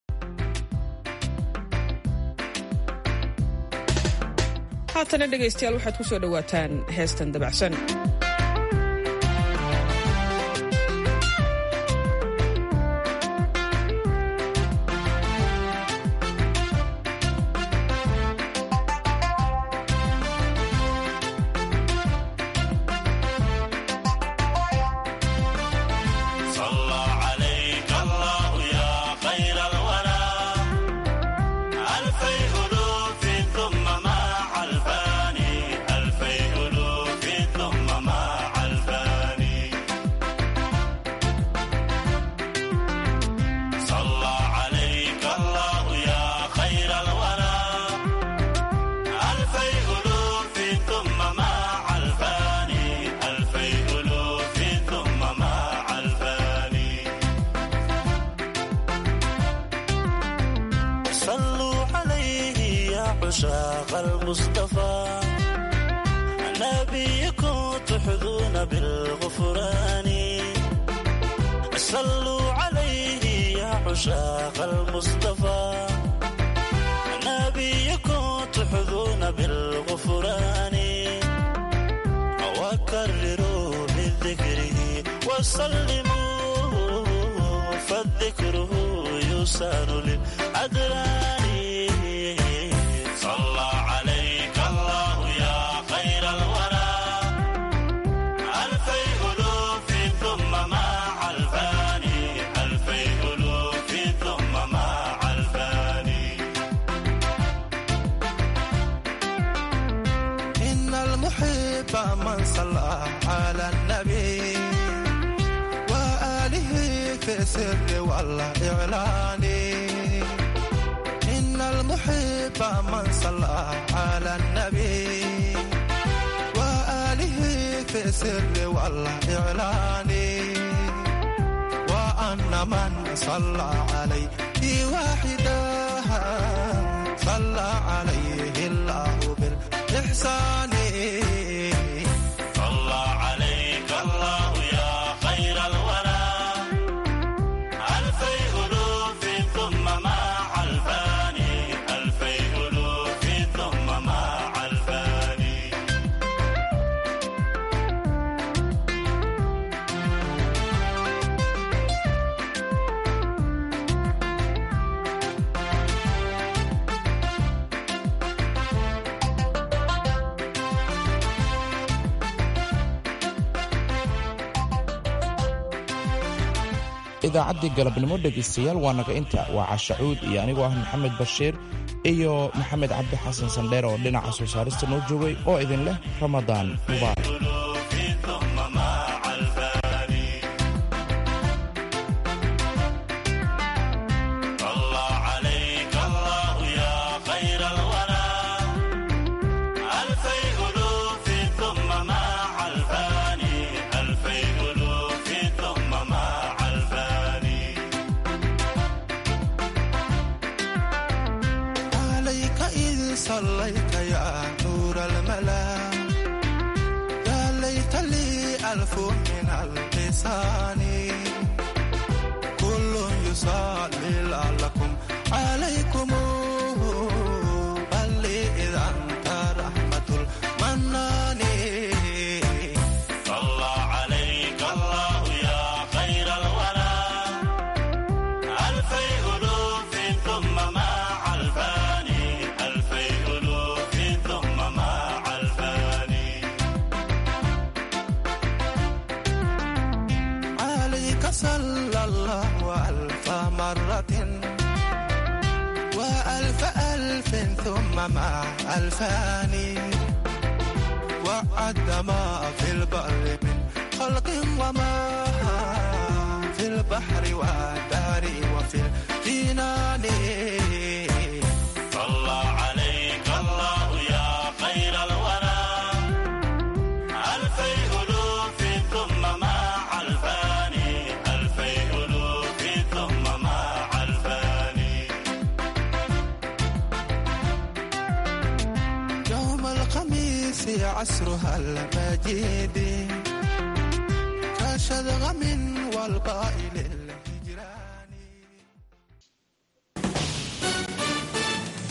S1: haatana dhegaystayaal waxaad ku soo dhowaataan heestan dabacsan
S3: عشاق المصطفى نبيكم تحظون بالغفران صلوا عليه يا عشاق المصطفى نبيكم تحظون بالغفران وكرروا بذكره وسلموا فالذكره يسان للأدران صلى عليك الله يا خير الورى ألفي ألوف ثم مع الفاني ألفي ألوف ثم مع الفاني
S5: إن المحب من صلى على النبي وآله في السر والإعلان إن المحب من صلى على النبي وآله في السر والإعلان وأن من صلى عليه واحدا صلى عليه الله بالإحسان
S3: صلى عليك الله يا خير الورى ألفي ألوف ثم مع الفاني ألفي ألوف ثم مع الفاني
S2: idaacaddii galabnimo dhegaystayaal waa naga inta waa cashacuud iyo anigoo ah maxamed bashiir iyo maxamed cabdi xasan sandheer oo dhinaca soo saarista noo joogay oo idin leh ramadaan mubaarak
S3: ثم مع الفاني صلى عليك الله يا خير الورى ألفي ألوف ثم مع الفاني ألفي ألوف ثم مع الفاني
S5: عليك إذ صليت يا نور الملا يا ليت لي ألف من اللسان كل يصلي لعلكم عليكم بل لي إذا أنت رحمة المنان
S3: صلى عليك الله يا خير الورى ألفي ألوف ثم مع الفاني ألفي ألوف ثم مع الفاني
S5: عليك صلى الله ألف مرة وألف ألف ثم مع ألفان وعد ما في البر من خلق وما في البر البحر والدار وفي الجنان
S3: صلى عليك الله يا خير الورى ألفي ألوف ثم مع الفاني ألفي ألوف ثم مع الفاني
S5: يوم الخميس عصرها المجيد كشذغم والقائل